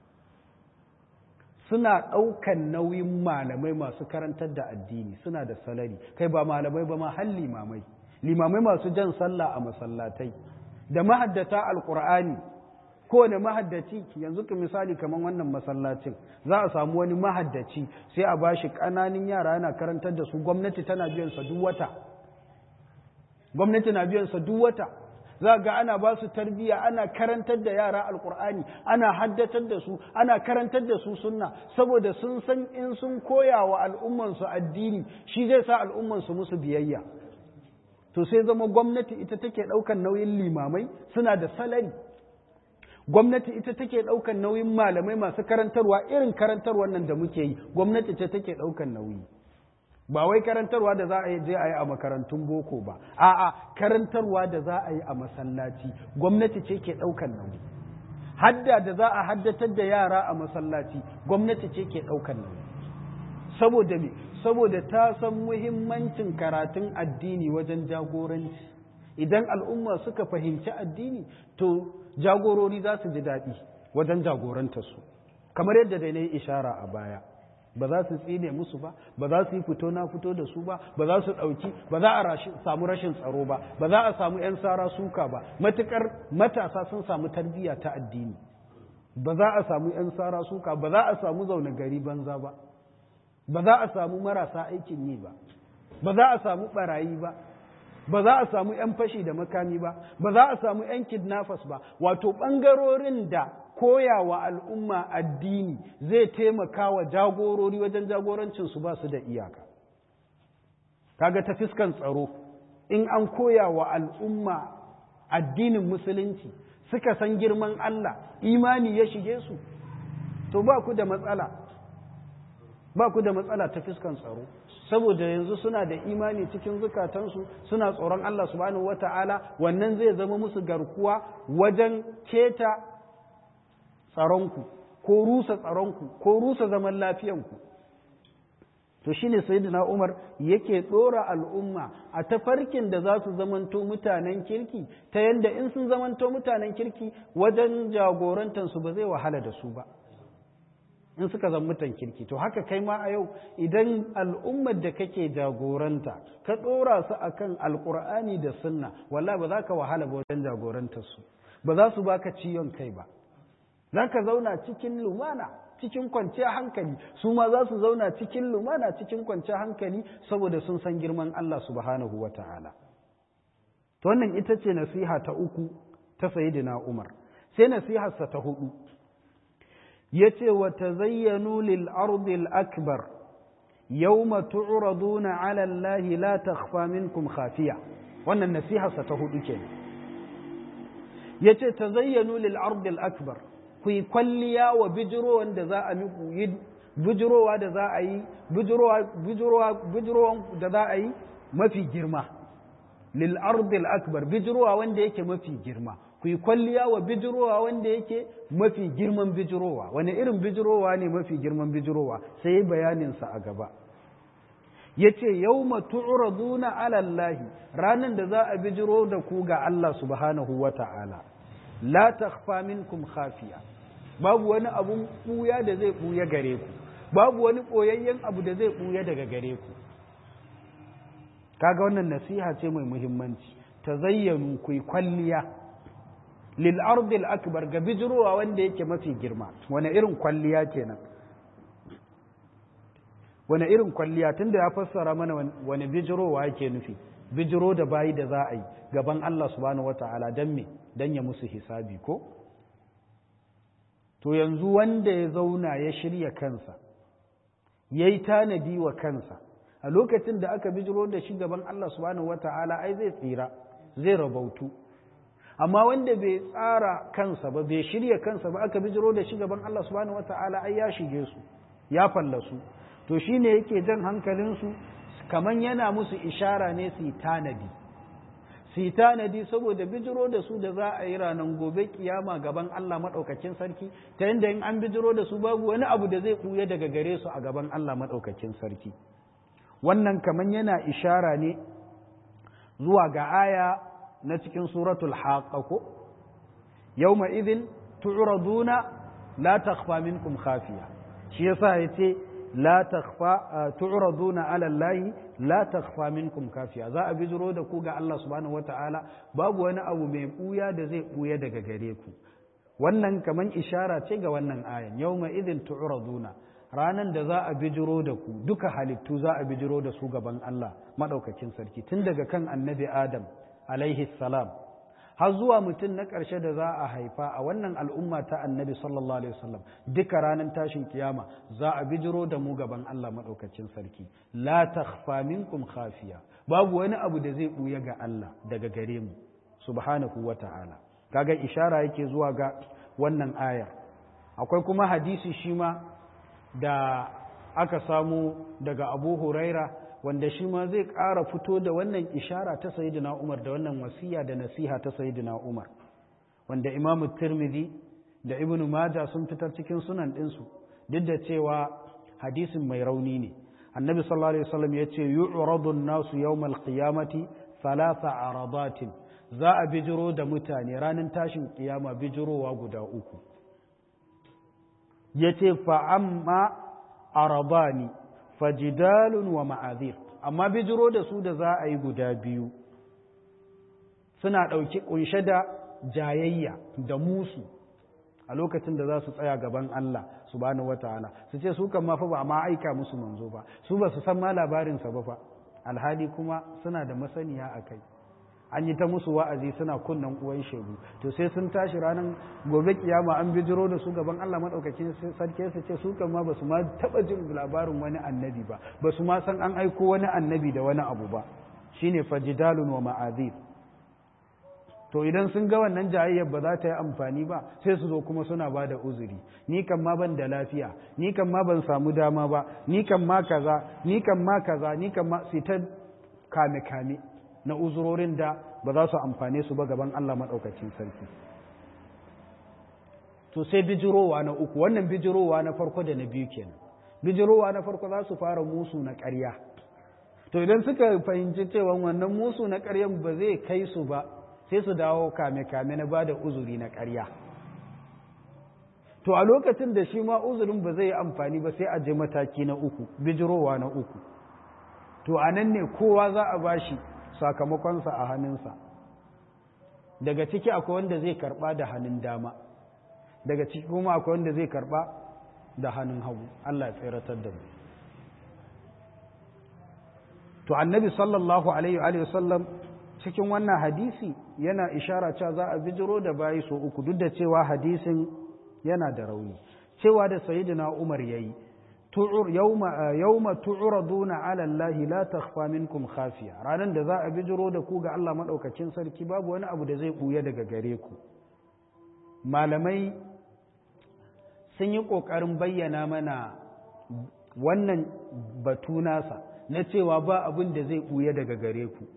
suna ɗaukan nauyin malamai masu karantar da addini suna da salari kai ba malamai ba ma har limamai limamai masu jan sallah a masallatai da mahaddata alkur'ani kowane mahaddaci yanzu ka misali kamar wannan masallacin za a samu wani mahaddaci sai a bashi ƙananin yara yana karantar da su gwamnati tana biyan sa duk wata gwamnati na biyan sa duk wata za ga ana ba su tarbiyya ana karantar da yara alkur'ani ana haddatar da su ana karantar da su sunna saboda sun san in sun koya wa al'ummansu addini shi zai sa al'ummansu musu biyayya to sai zama gwamnati ita take ɗaukan nauyin limamai suna da salari gwamnati ita take ɗaukan nauyin malamai masu karantarwa irin karantarwar nan da muke yi gwamnati ce take ɗaukan nauyi ba wai karantarwa da za a yi je a yi a makarantun boko ba a'a karantarwa da za a yi a masallaci gwamnati ce ke ɗaukan nauyi hadda da za a haddatar da yara a masallaci gwamnati ce ke ɗaukan nauyi saboda me saboda ta san muhimmancin karatun addini wajen jagoranci idan al'umma suka fahimci addini to jagorori za su ji daɗi wajen jagorantarsu kamar yadda dai na yi ishara a baya ba za su tsine musu ba ba za su yi fito na fito da su ba ba za su ɗauki ba za a samu rashin tsaro ba ba za a samu 'yan sara suka ba matukar matasa sun samu tarbiyya ta addini ba za a samu 'yan sara suka ba za a samu zaune gari banza ba ba za a samu marasa aikin yi ba ba za a samu barayi ba ba za a samu 'yan fashi da makami ba ba za a samu 'yan kidnappers ba wato ɓangarorin da koyawa al'umma addini zai taimaka wa jagorori wajen jagorancinsu ba su da iyaka kaga ta fiskan tsaro in an koya wa al'umma addinin musulunci suka san girman Allah imani ya shige su to ba ku da matsala ba ku da matsala ta fiskan tsaro saboda yanzu suna da imani cikin zukatansu suna tsoron Allah subhanahu wata'ala wannan zai zama musu garkuwa wajen keta tsaronku ko rusa tsaronku ko rusa zaman lafiyanku to shine sayyidina Umar yake dora al'umma a tafarkin da za su zamanto mutanen kirki ta yanda in sun zamanto mutanen kirki wajen jagorantansu ba zai wahala da su ba in suka zama mutan kirki to haka kai ma a yau idan al'ummar da kake jagoranta ka dora su akan alkur'ani da sunna wallahi ba za ka wahala ba wajen jagorantarsu ba za su baka ciwon kai ba za ka zauna cikin lumana cikin kwanciyar hankali su ma za su zauna cikin lumana cikin kwanciyar hankali saboda sun san girman Allah subhanahu wa ta'ala. To wannan ita ce nasiha ta uku ta sayidina Umar, sai nasiharsa ta hudu. Ya ce wa ta zayyanu lil ardil akbar yawma tu'raduna ala Allah la takhfa minkum khafiya wannan nasiharsa ta hudu kenan yace tazayyanu lil ardil akbar ku yi kwalliya wa bijirowan da za a miku yi bijirowa da za a yi bijirowa da za a yi mafi girma lil ardil akbar bijirowa wanda yake mafi girma ku yi kwalliya wa bijirowa wanda yake mafi girman bijirowa wani irin bijirowa ne mafi girman bijirowa sai bayaninsa a gaba ya ce yau matu'uraduna alallahi ranar da za a bijiro da ku ga Allah subhanahu wa ta'ala la takhfa minkum khafiya babu wani abun ɓuya da zai ɓuya gare ku babu wani ɓoyayyen abu da zai ɓuya daga gare ku kaga wannan nasiha ce mai muhimmanci ta zayyanu ku yi kwalliya lil ardil akbar ga bijirowa wanda yake mafi girma wani irin kwalliya kenan wani irin kwalliya tunda ya fassara mana wani bijirowa yake nufi bijiro da bayi da za a yi gaban Allah subhanahu wata'ala don me don ya musu hisabi ko to yanzu wanda ya zauna ya shirya kansa ya yi tanadi wa kansa a lokacin da aka bijiro da shi gaban Allah subhanahu wata'ala ai zai tsira zai rabautu amma wanda bai tsara kansa ba bai shirya kansa ba aka bijiro da shi gaban Allah subhanahu wata'ala ai ya shige su ya fallasu to shine yake jan hankalinsu kaman yana musu ishara ne su yi tanadi su yi tanadi saboda bijiro da su da za a yi ranar gobe kiyama gaban Allah maɗaukakin sarki ta yadda in an bijiro da su babu wani abu da zai ɓuya daga gare su a gaban Allah maɗaukakin sarki wannan kaman yana ishara ne zuwa ga aya na cikin suratul haqqa ko yawma idhin tu'raduna la takhfa minkum khafiya shi yasa yace la takhfa tu'raduna ala allahi la takhfa minkum kafiya za a bijiro da ku ga Allah subhanahu wataala babu wani abu mai buya da zai buya daga gare ku wannan kaman ishara ce ga wannan ayan yawma idhin tu'raduna ranan da za a bijiro da ku duka halittu za a bijiro da su gaban Allah madaukakin sarki tun daga kan annabi Adam alaihi salam har zuwa mutum na ƙarshe da za a haifa a wannan al'umma ta annabi sallallahu alaihi wasallam duka ranar tashin kiyama za a bijiro da mu gaban Allah maɗaukacin sarki la takhfa minkum khafiya babu wani abu da zai ɓuya ga Allah daga gare mu subhanahu wa ta'ala kaga ishara yake zuwa ga wannan ayar akwai kuma hadisi shi ma da aka samu daga abu huraira wanda shi ma zai ƙara fito da wannan ishara ta sayidina Umar da wannan wasiya da nasiha ta sayidina Umar wanda Imam Tirmidhi da Ibn Majah sun fitar cikin sunan ɗinsu duk da cewa hadisin mai rauni ne annabi sallallahu alaihi wasallam ya ce yu'radu an-nasu yawmal qiyamati thalatha aradatin za a bijiro da mutane ranar tashin kiyama bijirowa guda uku yace fa amma aradani fajidalun wa ma'azir amma bijiro da su da za a yi guda biyu suna ɗauki ƙunshe da jayayya da musu a lokacin da za su tsaya gaban Allah subhanahu wata'ala su ce su kan ma fa ba ma aika musu manzo ba su ba su san ma labarinsa ba fa alhali kuma suna da masaniya a kai an yi ta musu wa'azi suna kunnan uwan shegu to sai sun tashi ranar gobe kiyama an bijiro da su gaban Allah madaukakin sarki su ce su kan ma basu ma taba jin labarin wani annabi ba basu ma san an aiko wani annabi da wani abu ba shine fajidalun wa ma'azir to idan sun ga wannan jayayyar ba za ta yi amfani ba sai su zo kuma suna ba da uzuri ni kan ma ban da lafiya ni kan ma ban samu dama ba ni kan ma kaza ni kan ma kaza ni kan ma sai ta kame kame na uzurorin da ba za su amfane su ba gaban Allah maɗaukacin sarki to sai bijirowa na uku wannan bijirowa na farko da na biyu kenan bijirowa na farko za su fara musu na ƙarya to idan suka fahimci cewa wannan musu na ƙaryan ba zai kai su ba sai su dawo kame-kame na ba da uzuri na ƙarya to a lokacin da shi ma uzurin ba zai yi amfani ba sai a je mataki na uku bijirowa na uku to a nan ne kowa za a bashi sakamakonsa a hannunsa daga ciki akwai wanda zai karba da hannun dama daga ciki kuma akwai wanda zai karba da hannun hagu Allah ya tseratar da mu to annabi sallallahu alaihi wa sallam cikin wannan hadisi yana ishara cewa za a bijiro da bayi so uku duk da cewa hadisin yana da rauni cewa da sayyidina Umar yayi yawma yawma tu'raduna 'ala Allah la takhfa minkum khafiya ranan da za a bijiro da ku ga Allah madaukakin sarki babu wani abu da zai buya daga gare ku malamai sun yi kokarin bayyana mana wannan batu nasa na cewa ba abin da zai buya daga gare ku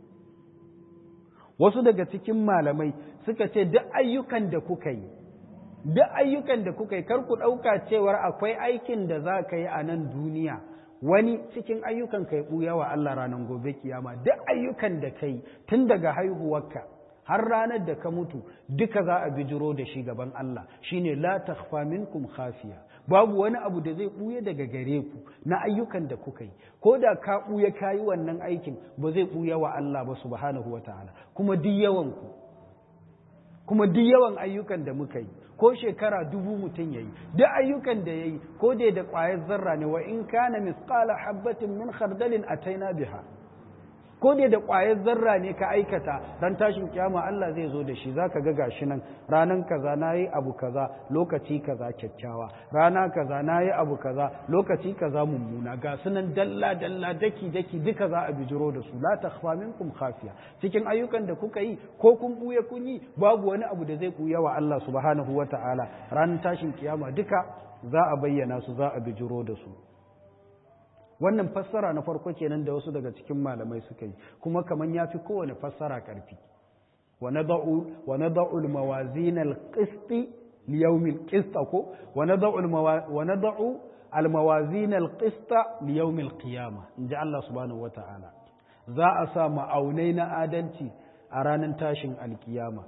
wasu daga cikin malamai suka ce duk ayyukan da kuka yi duk ayyukan da kuka yi kar ku ɗauka cewar akwai aikin da za ka yi a nan duniya wani cikin ayyukan ka yi ɓuya wa Allah ranar gobe kiyama duk ayyukan da ka yi tun daga haihuwarka har ranar da ka mutu duka za a bijiro da shi gaban Allah shine la takhfa minkum khafiya babu wani abu da zai ɓuya daga gare ku na ayyukan da kuka yi ko da ka ɓuya ka yi wannan aikin ba zai ɓuya wa Allah ba subhanahu wa ta'ala kuma duk yawan ku kuma duk yawan ayyukan da muka yi ko shekara dubu mutum ya yi duk ayyukan da ya yi ko dai da ƙwayar zarra ne wa in kana misqala habbatin min khardalin ataina biha ko dai da ƙwayar zarra ne ka aikata ran tashin kiyama Allah zai zo da shi zaka ga gashi nan ranan kaza nayi abu kaza lokaci kaza kyakkyawa rana kaza nayi abu kaza lokaci kaza mummuna ga sunan dalla dalla daki daki duka za a bijiro da su la takhfa minkum khafiya cikin ayyukan da kuka yi ko kun buya kun yi babu wani abu da zai buya wa Allah subhanahu wataala ranan tashin kiyama duka za a bayyana su za a bijiro da su wannan fassara na farko kenan da wasu daga cikin malamai suka yi kuma kaman ya fi kowane fassara ƙarfi wa nada'u al-mawazin al-qist li yawm al-qist ko wa nada'u al-mawazin al-qist li yawm al-qiyamah inji Allah subhanahu wata'ala za a sa ma'aunai na adalci a ranar tashin alkiyama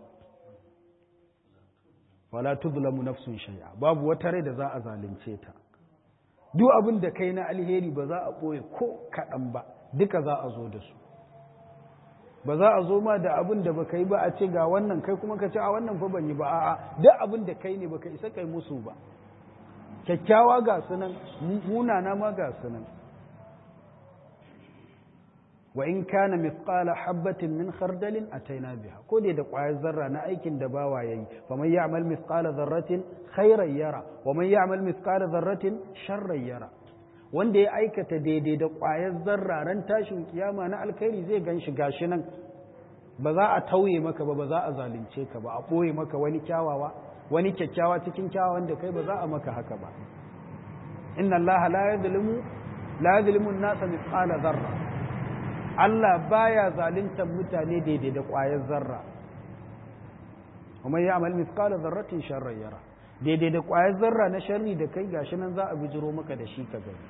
wala tuzlamu nafsun shay'a babu wata rai da za a zalunce ta duk abin da kai na alheri ba za a ɓoye ko kaɗan ba duka za a zo da su ba za a zo ma da abin da baka yi ba a ce ga wannan kai kuma ka ce a wannan fa ban yi ba a'a duk abin da kai ne baka isa kai musu ba kyakkyawa ga sunan munana ma ga sunan wa in kana mithqala habatin min khardalin ataina biha ko dai da ƙwayar zarra na aikin da bawa yayi fa man ya'mal mithqala dharratin khairan yara wa man ya'mal mithqala dharratin sharran yara wanda ya aikata daidai da ƙwayar zarra ran tashin kiyama na alkhairi zai ganshi gashi nan ba za a tauye maka ba ba za a zalunce ka ba a ɓoye maka wani kyawawa wani kyakkyawa cikin kyawawan da kai ba za a maka haka ba inna allaha la yadhlimu la yadhlimu an-nasa mithqala dharra Allah baya zaluntar mutane daidai da ƙwayar zarra kuma ya amal mithqala dharratin sharran yara daidai da ƙwayar zarra na sharri da kai gashi nan za a bijiro maka da shi ka gani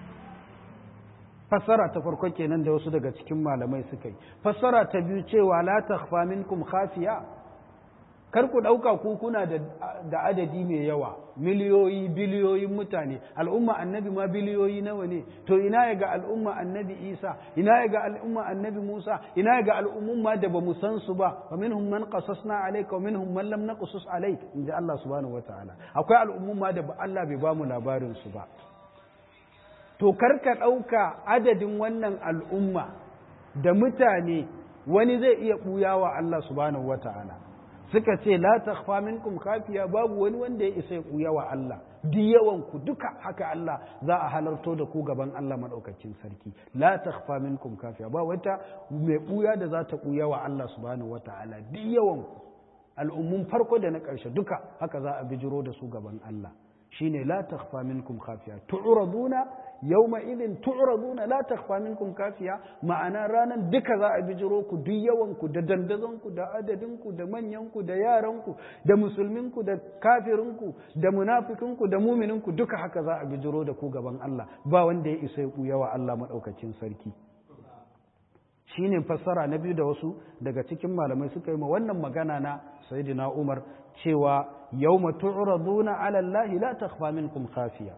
fassara ta farko kenan da wasu daga cikin malamai suka yi fassara ta biyu cewa la takhfa minkum khafiya kar ku ɗauka ku kuna da adadi mai yawa miliyoyi biliyoyin mutane al'umma annabi ma biliyoyi nawa ne to ina ya ga al'umma annabi isa ina ya ga al'umma annabi musa ina ya ga al'ummun ma da ba mu san su ba wa minhum man qasasna alayka wa minhum man lam naqsus alayk inda Allah subhanahu wataala akwai al'ummun ma da Allah bai ba mu labarin su ba to kar ka ɗauka adadin wannan al'umma da mutane wani zai iya ɓuyawa Allah subhanahu wataala suka ce la takhfa minkum khafiya babu wani wanda ya isa ya kuya wa Allah duk yawan ku duka haka Allah za a halarto da ku gaban Allah madaukakin sarki la takhfa minkum khafiya ba wata mai kuya da za ta kuya wa Allah subhanahu wataala duk yawan ku al'ummun farko da na ƙarshe duka haka za a bijiro da su gaban Allah shine la takhfa minkum khafiya tu'raduna yawma idin tu'raduna la takhfa minkum kafiya ma'ana ranan duka za a bijiro ku duk yawan ku da dandazon ku da adadin ku da manyan ku da yaran ku da musulmin ku da kafirin ku da munafikin ku da muminin ku duka haka za a bijiro da ku gaban Allah ba wanda ya isa ya yawa Allah madaukakin sarki shine fassara na biyu da wasu daga cikin malamai suka yi ma wannan magana na sayyidina Umar cewa yawma tu'raduna 'ala Allah la takhfa minkum khafiya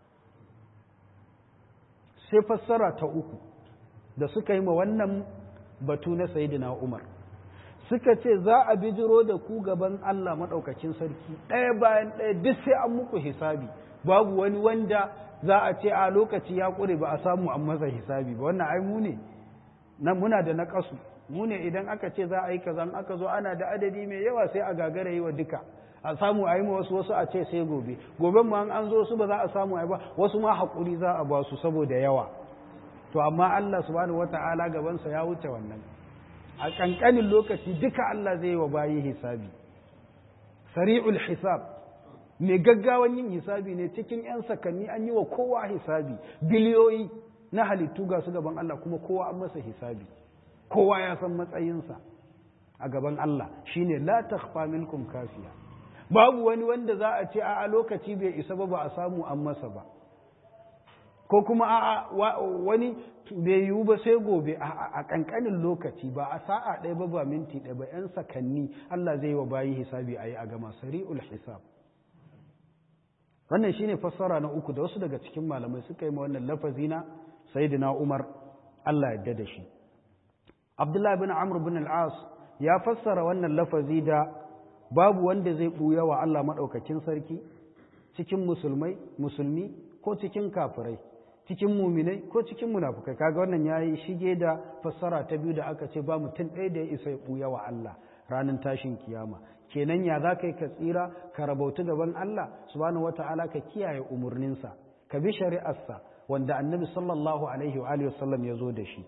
sai fassara ta uku da suka yi ma wannan batu na sayyidina Umar suka ce za a bijiro da ku gaban Allah madaukakin sarki ɗaya bayan ɗaya duk sai an muku hisabi babu wani wanda za a ce a lokaci ya ƙure ba a samu an masa hisabi ba wannan ai mu ne nan muna da naƙasu mu ne idan aka ce za a yi kaza aka zo ana da adadi mai yawa sai a gagara yi wa duka a samu a yi ma wasu wasu a ce sai gobe goben ma an zo su ba za a samu a yi ba wasu ma haƙuri za a ba su saboda yawa to amma Allah subhanahu wata'ala gabansa ya wuce wannan a ƙanƙanin lokaci duka Allah zai yi wa bayi hisabi sari'ul hisab mai gaggawan yin hisabi ne cikin 'yan sakanni an yi wa kowa hisabi biliyoyi na halittu ga su gaban Allah kuma kowa an masa hisabi kowa ya san matsayinsa a gaban Allah shine la takhfa minkum kafiya babu wani wanda za a ce a lokaci bai isa ba ba a samu an masa ba ko kuma a wani bai yiwu ba sai gobe a kankanin lokaci ba a sa'a ɗaya ba ba minti ɗaya ba yan sakanni Allah zai wa bayi hisabi a yi a gama sari'ul hisab wannan shine fassara na uku da wasu daga cikin malamai suka yi ma wannan lafazi na sayyidina Umar Allah yadda da shi Abdullahi bin Amr bin al-As ya fassara wannan lafazi da babu wanda zai buya wa Allah madaukakin sarki cikin musulmai musulmi ko cikin kafirai cikin muminai ko cikin munafukai kaga wannan yayi shige da fassara ta biyu da aka ce ba mutum ɗaya da ya isa ya buya wa Allah ranar tashin kiyama kenan ya za ka yi ka tsira ka rabautu gaban Allah subhanahu wata'ala ka kiyaye umarninsa ka bi shari'arsa wanda annabi sallallahu alaihi wa alihi wasallam ya zo da shi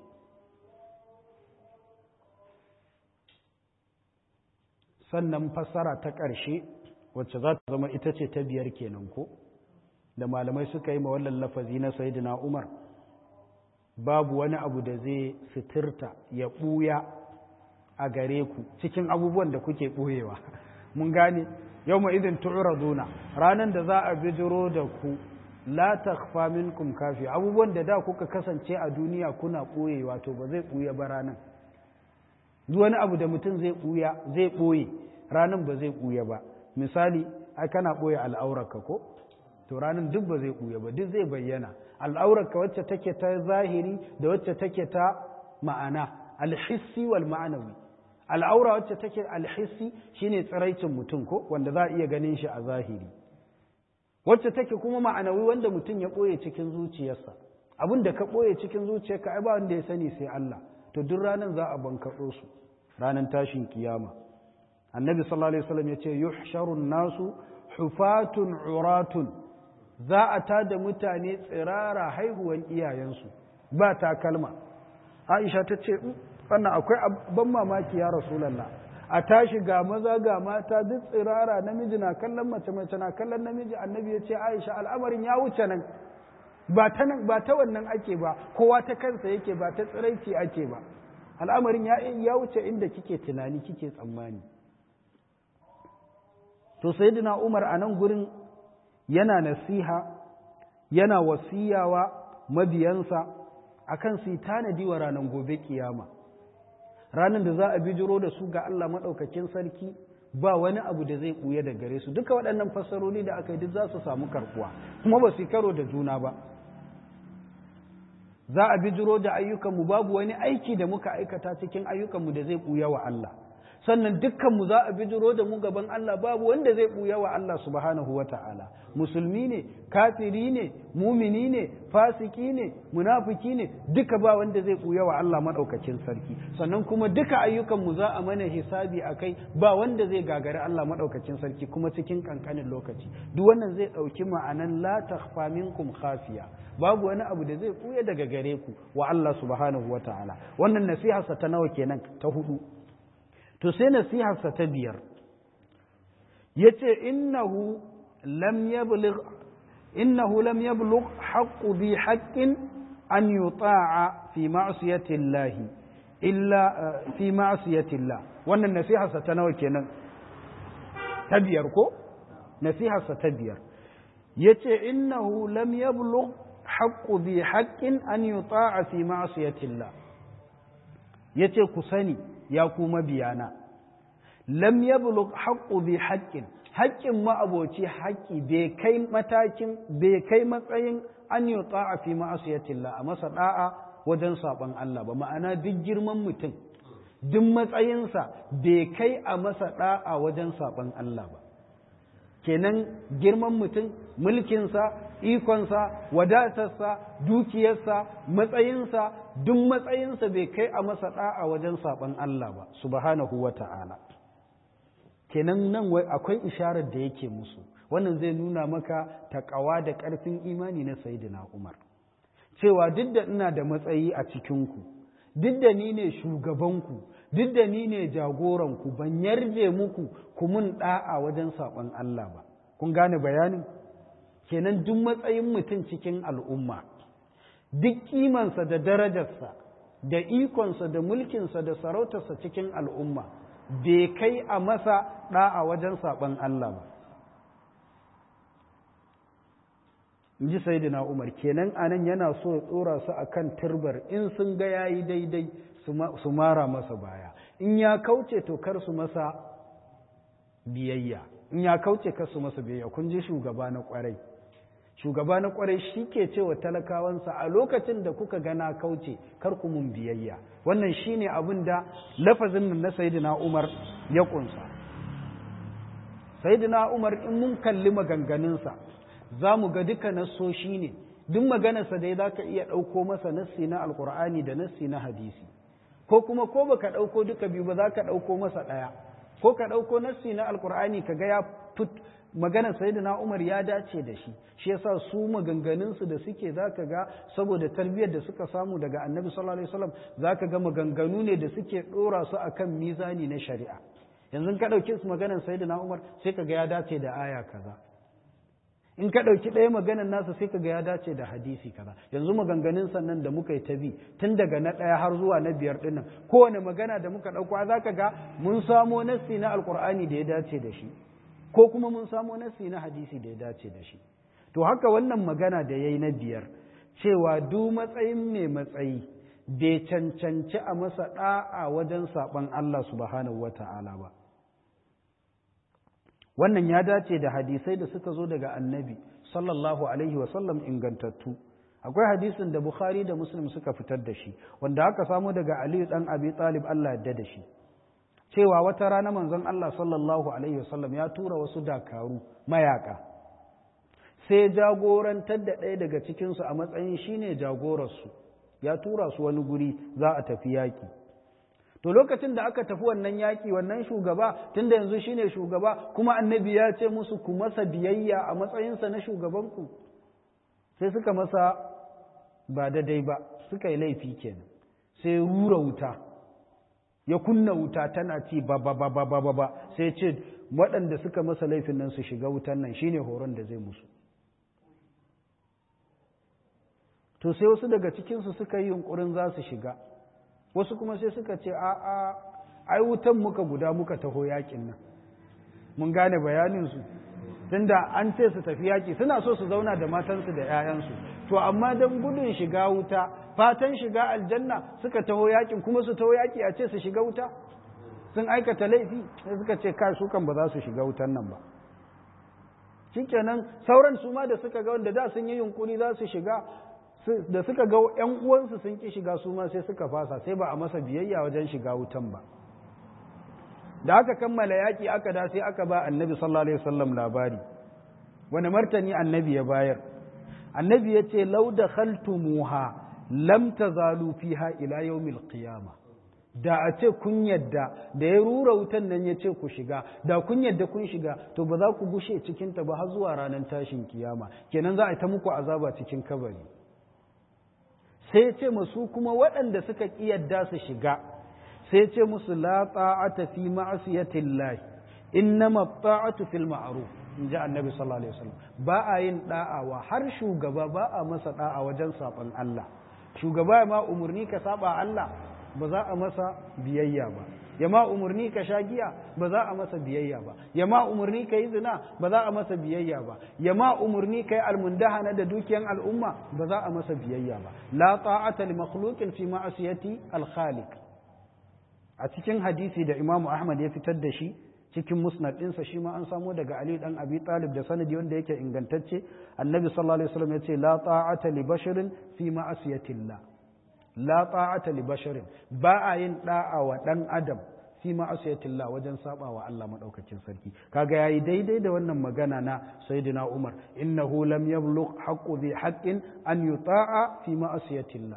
sannan fassara ta ƙarshe wacce za ta zama ita ce ta biyar kenan ko da malamai suka yi mawallan lafazi na sayidina umar babu wani abu da zai sitirta ya ɓuya a gare ku cikin abubuwan da kuke ɓoyewa mun gane yau ma idin tu'raduna ranar da za a bijiro da ku la takhfa minkum kafi abubuwan da da kuka kasance a duniya kuna ɓoye wato ba zai ɓuya ba ranan duk wani abu da mutum zai ɓuya zai ɓoye ranan ba zai ɓuya ba misali ai kana ɓoye al'aurarka ko to ranan duk ba zai ɓuya ba duk zai bayyana al'aurarka wacce take ta zahiri da wacce take ta ma'ana alhissi wal ma'anawi al'aura wacce take alhissi shine tsiraicin mutum ko wanda za a iya ganin shi a zahiri wacce take kuma ma'anawi wanda mutum ya ɓoye cikin zuciyarsa abin da ka ɓoye cikin zuciyarka ai ba wanda ya sani sai Allah to duk ranar za a bankaɗo su ranar tashin kiyama annabi sallallahu alaihi wasallam ya ce yuhsharun nasu hufatun uratun za a tada mutane tsirara haihuwan iyayensu ba takalma aisha ta ce wannan akwai ban mamaki ya rasulallah a tashi ga maza ga mata duk tsirara namiji na kallon mace mace na kallon namiji annabi ya ce aisha al'amarin ya wuce nan ba ta nan ba ta wannan ake ba kowa ta kansa yake ba ta tsiraici ake ba al'amarin ya ya wuce inda kike tunani kike tsammani to sayyidina Umar a nan gurin yana nasiha yana wasiyawa mabiyansa akan su tanadi wa ranar gobe kiyama ranar da za a bijiro da su ga Allah maɗaukakin sarki ba wani abu da zai ɓuya da gare su duka waɗannan fassaroli da aka yi duk za su samu karkuwa kuma ba su karo da juna ba za a bijiro da ayyukanmu babu wani aiki da muka aikata cikin ayyukanmu da zai ɓuya wa Allah sannan dukkanmu za a bijiro da mu gaban Allah babu wanda zai ɓuya wa Allah subhanahu wa ta'ala musulmi ne kafiri ne mumini ne fasiki ne munafiki ne duka ba wanda zai ɓuya wa Allah maɗaukakin sarki sannan kuma duka ayyukanmu za a mana hisabi a kai ba wanda zai gagari Allah maɗaukakin sarki kuma cikin ƙanƙanin lokaci duk wannan zai ɗauki ma'anan la takhfa minkum khafiya babu wani abu da zai ɓuya daga gare ku wa Allah subhanahu wa ta'ala wannan nasiharsa ta nawa kenan ta hudu to sai nasiharsa ta biyar yace innahu lam yablugh innahu lam yablugh haqqu bi haqqin an yuta'a fi ma'siyati Allah illa fi ma'siyati Allah wannan nasiha sa ta nawa kenan ta biyar ko nasiha sa ta biyar yace innahu lam yablugh haqqu bi haqqin an yuta'a fi ma'siyati Allah yace ku sani ya kuma biyana lam yablugh haqqu bi haqqin haƙƙin ma'aboci haƙƙi bai kai matakin bai kai matsayin an yi ta'a fi ma'asiyatillah a masa da'a wajen saɓon Allah ba ma'ana duk girman mutum duk matsayinsa bai kai a masa da'a wajen saɓon Allah ba kenan girman mutum mulkinsa ikonsa wadatarsa dukiyarsa matsayinsa duk matsayinsa bai kai a masa da'a wajen saɓon Allah ba subhanahu wa ta'ala kenan nan wai akwai isharar da yake musu wannan zai nuna maka taƙawa da ƙarfin imani na sayidina umar cewa duk da ina da matsayi a cikinku duk da ni ne shugabanku duk da ni ne jagoranku ban yarje muku ku mun ɗa'a wajen saɓon Allah ba kun gane bayanin kenan duk matsayin mutum cikin al'umma duk kimansa da darajarsa da ikonsa da mulkinsa da sarautarsa cikin al'umma bai kai a masa ɗa'a wajen saɓon Allah ba. In ji Sayyidina Umar, kenan anan yana so ya tsora su a kan turbar in sun ga ya yi daidai su mara masa baya, in ya kauce to kar su masa biyayya, in ya kauce kar su masa biyayya, kun ji shugaba na ƙwarai. Shugaba na ƙwarai shi ke cewa talakawansa a lokacin da kuka gana kauce kar ku mun biyayya. wannan shine abin da lafazin nan na sayyidina Umar ya kunsa sayyidina Umar in mun kalli maganganunsa za mu ga duka nassoshi ne duk maganarsa dai za ka iya ɗauko masa nassi na alkur'ani da nassi na hadisi ko kuma ko baka ɗauko duka biyu ba za ka ɗauko masa ɗaya ko ka ɗauko nassi na alkur'ani ka ga ya fit maganar sayyidina Umar ya dace da shi shi yasa su maganganunsu da suke zaka ga saboda tarbiyyar da suka samu daga Annabi sallallahu alaihi wasallam zaka ga maganganu ne da suke dora su akan mizani na shari'a yanzu ka dauki su maganar sayyidina Umar sai ka ga ya dace da aya kaza in ka dauki ɗaya maganar nasa sai ka ga ya dace da hadisi kaza yanzu maganganun sannan da muka yi ta bi tun daga na ɗaya har zuwa na biyar dinnan kowane magana da muka ɗauko zaka ga mun samo nassi na alkur'ani da ya dace da shi ko kuma mun samo nasi na hadisi da ya dace da shi to haka wannan magana da ya yi na biyar cewa du matsayin mai matsayi bai cancanci a masa ɗa'a wajen saɓon Allah subhanahu wa ta'ala ba wannan ya dace da hadisai da suka zo daga annabi sallallahu alaihi wasallam ingantattu akwai hadisin da bukhari da muslim suka fitar da shi wanda aka samo daga aliyu ɗan abi talib Allah yadda da shi cewa wata rana manzon Allah sallallahu Alaihi wasallam ya tura wasu dakaru mayaka sai jagorantar da ɗaya daga cikinsu a matsayin shine jagorarsu ya tura su wani guri za a tafi yaƙi to lokacin da aka tafi wannan yaƙi wannan shugaba tunda yanzu shine shugaba kuma annabi ya ce musu ku masa biyayya a matsayinsa na shugabanku sai suka masa ba daidai ba suka yi laifi kenan sai rura wuta ya kunna wuta tana ci ba ba ba ba ba ba sai ce waɗanda suka masa laifin nan su shiga wutan nan shine horon da zai musu to sai wasu daga cikinsu suka yi yunkurin za su shiga wasu kuma sai suka ce a a ai wutan muka guda muka taho yakin nan mun gane bayaninsu tunda an ce su tafi yaki suna so su zauna da matansu da 'ya'yansu to amma don gudun shiga wuta fatan shiga aljanna suka taho yakin kuma su taho yaki a ce su shiga wuta sun aikata laifi sai suka ce kai su kan ba za su shiga wutan nan ba shikenan sauran su ma da suka ga wanda da sun yi yunkuri za su shiga da suka ga yan uwansu sun ki shiga su ma sai suka fasa sai ba a masa biyayya wajen shiga wutan ba da aka kammala yaki aka da sai aka ba annabi sallallahu alaihi wasallam labari wani martani annabi ya bayar annabi ya ce lau da khaltumuha lam tazalu fiha ila yawmil qiyama da a ce kun yadda da ya rura wutan nan ya ce ku shiga da kun yadda kun shiga to ba za ku gushe cikin ta ba har zuwa ranar tashin kiyama kenan za a ta muku azaba cikin kabari sai ce musu kuma waɗanda suka ƙi yadda su shiga sai ce musu la ta'ata fi ma'asiyatillah innama ta'atu fil ma'ruf in ji annabi sallallahu alaihi wasallam ba a yin da'awa har shugaba ba a masa da'a wajen saban Allah shugaba ma umurni ka saba Allah ba za a masa biyayya ba ya ma umurni ka sha giya ba za a masa biyayya ba ya ma umurni ka yi zina ba za a masa biyayya ba ya ma umurni ka yi almundahana da dukiyan al'umma ba za a masa biyayya ba la ta'ata li makhluqin fi ma'asiyati al-khaliq a cikin hadisi da Imam Ahmad ya fitar da shi cikin musnad ɗinsa shi ma an samo daga Ali dan Abi Talib da sanadi wanda yake ingantacce annabi sallallahu alaihi wasallam ya ce la ta'ata li basharin fi ma'asiyatillah la ta'ata li basharin ba a yin da'a wa dan adam fi ma'asiyatillah wajen saba wa Allah madaukakin sarki kaga yayi daidai da wannan magana na sayyidina Umar innahu lam yablugh haqqu dhi haqqin an yuta'a fi ma'asiyatillah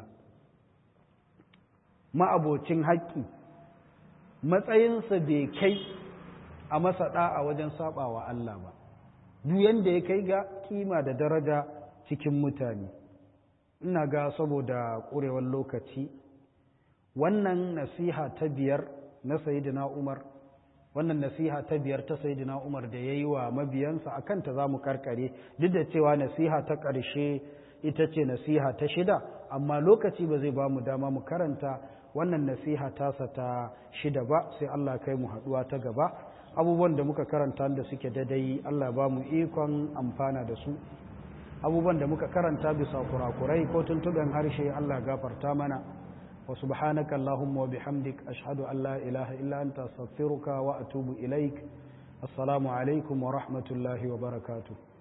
ma'abocin haƙƙi matsayinsa bai kai a masa da'a wajen saba wa Allah ba duk yanda ya kai ga kima da daraja cikin mutane ina ga saboda ƙurewar lokaci wannan nasiha ta biyar na sayidina umar wannan nasiha ta biyar ta sayidina umar da ya yi wa mabiyansa a kanta za mu karkare duk da cewa nasiha ta ƙarshe ita ce nasiha ta shida amma lokaci ba zai ba mu dama mu karanta wannan nasiha tasa ta shida ba sai allah kai mu haɗuwa ta gaba abubuwan da muka karanta da suke dadai allah ba mu ikon amfana da su abubuwan da muka karanta bisa kurakurai ko tuntuɓen harshe Allah gafarta mana wa subhanaka Allahumma wa bihamdik ashhadu an la ilaha illa anta astaghfiruka wa atubu ilaik assalamu alaikum wa rahmatullahi wa barakatuh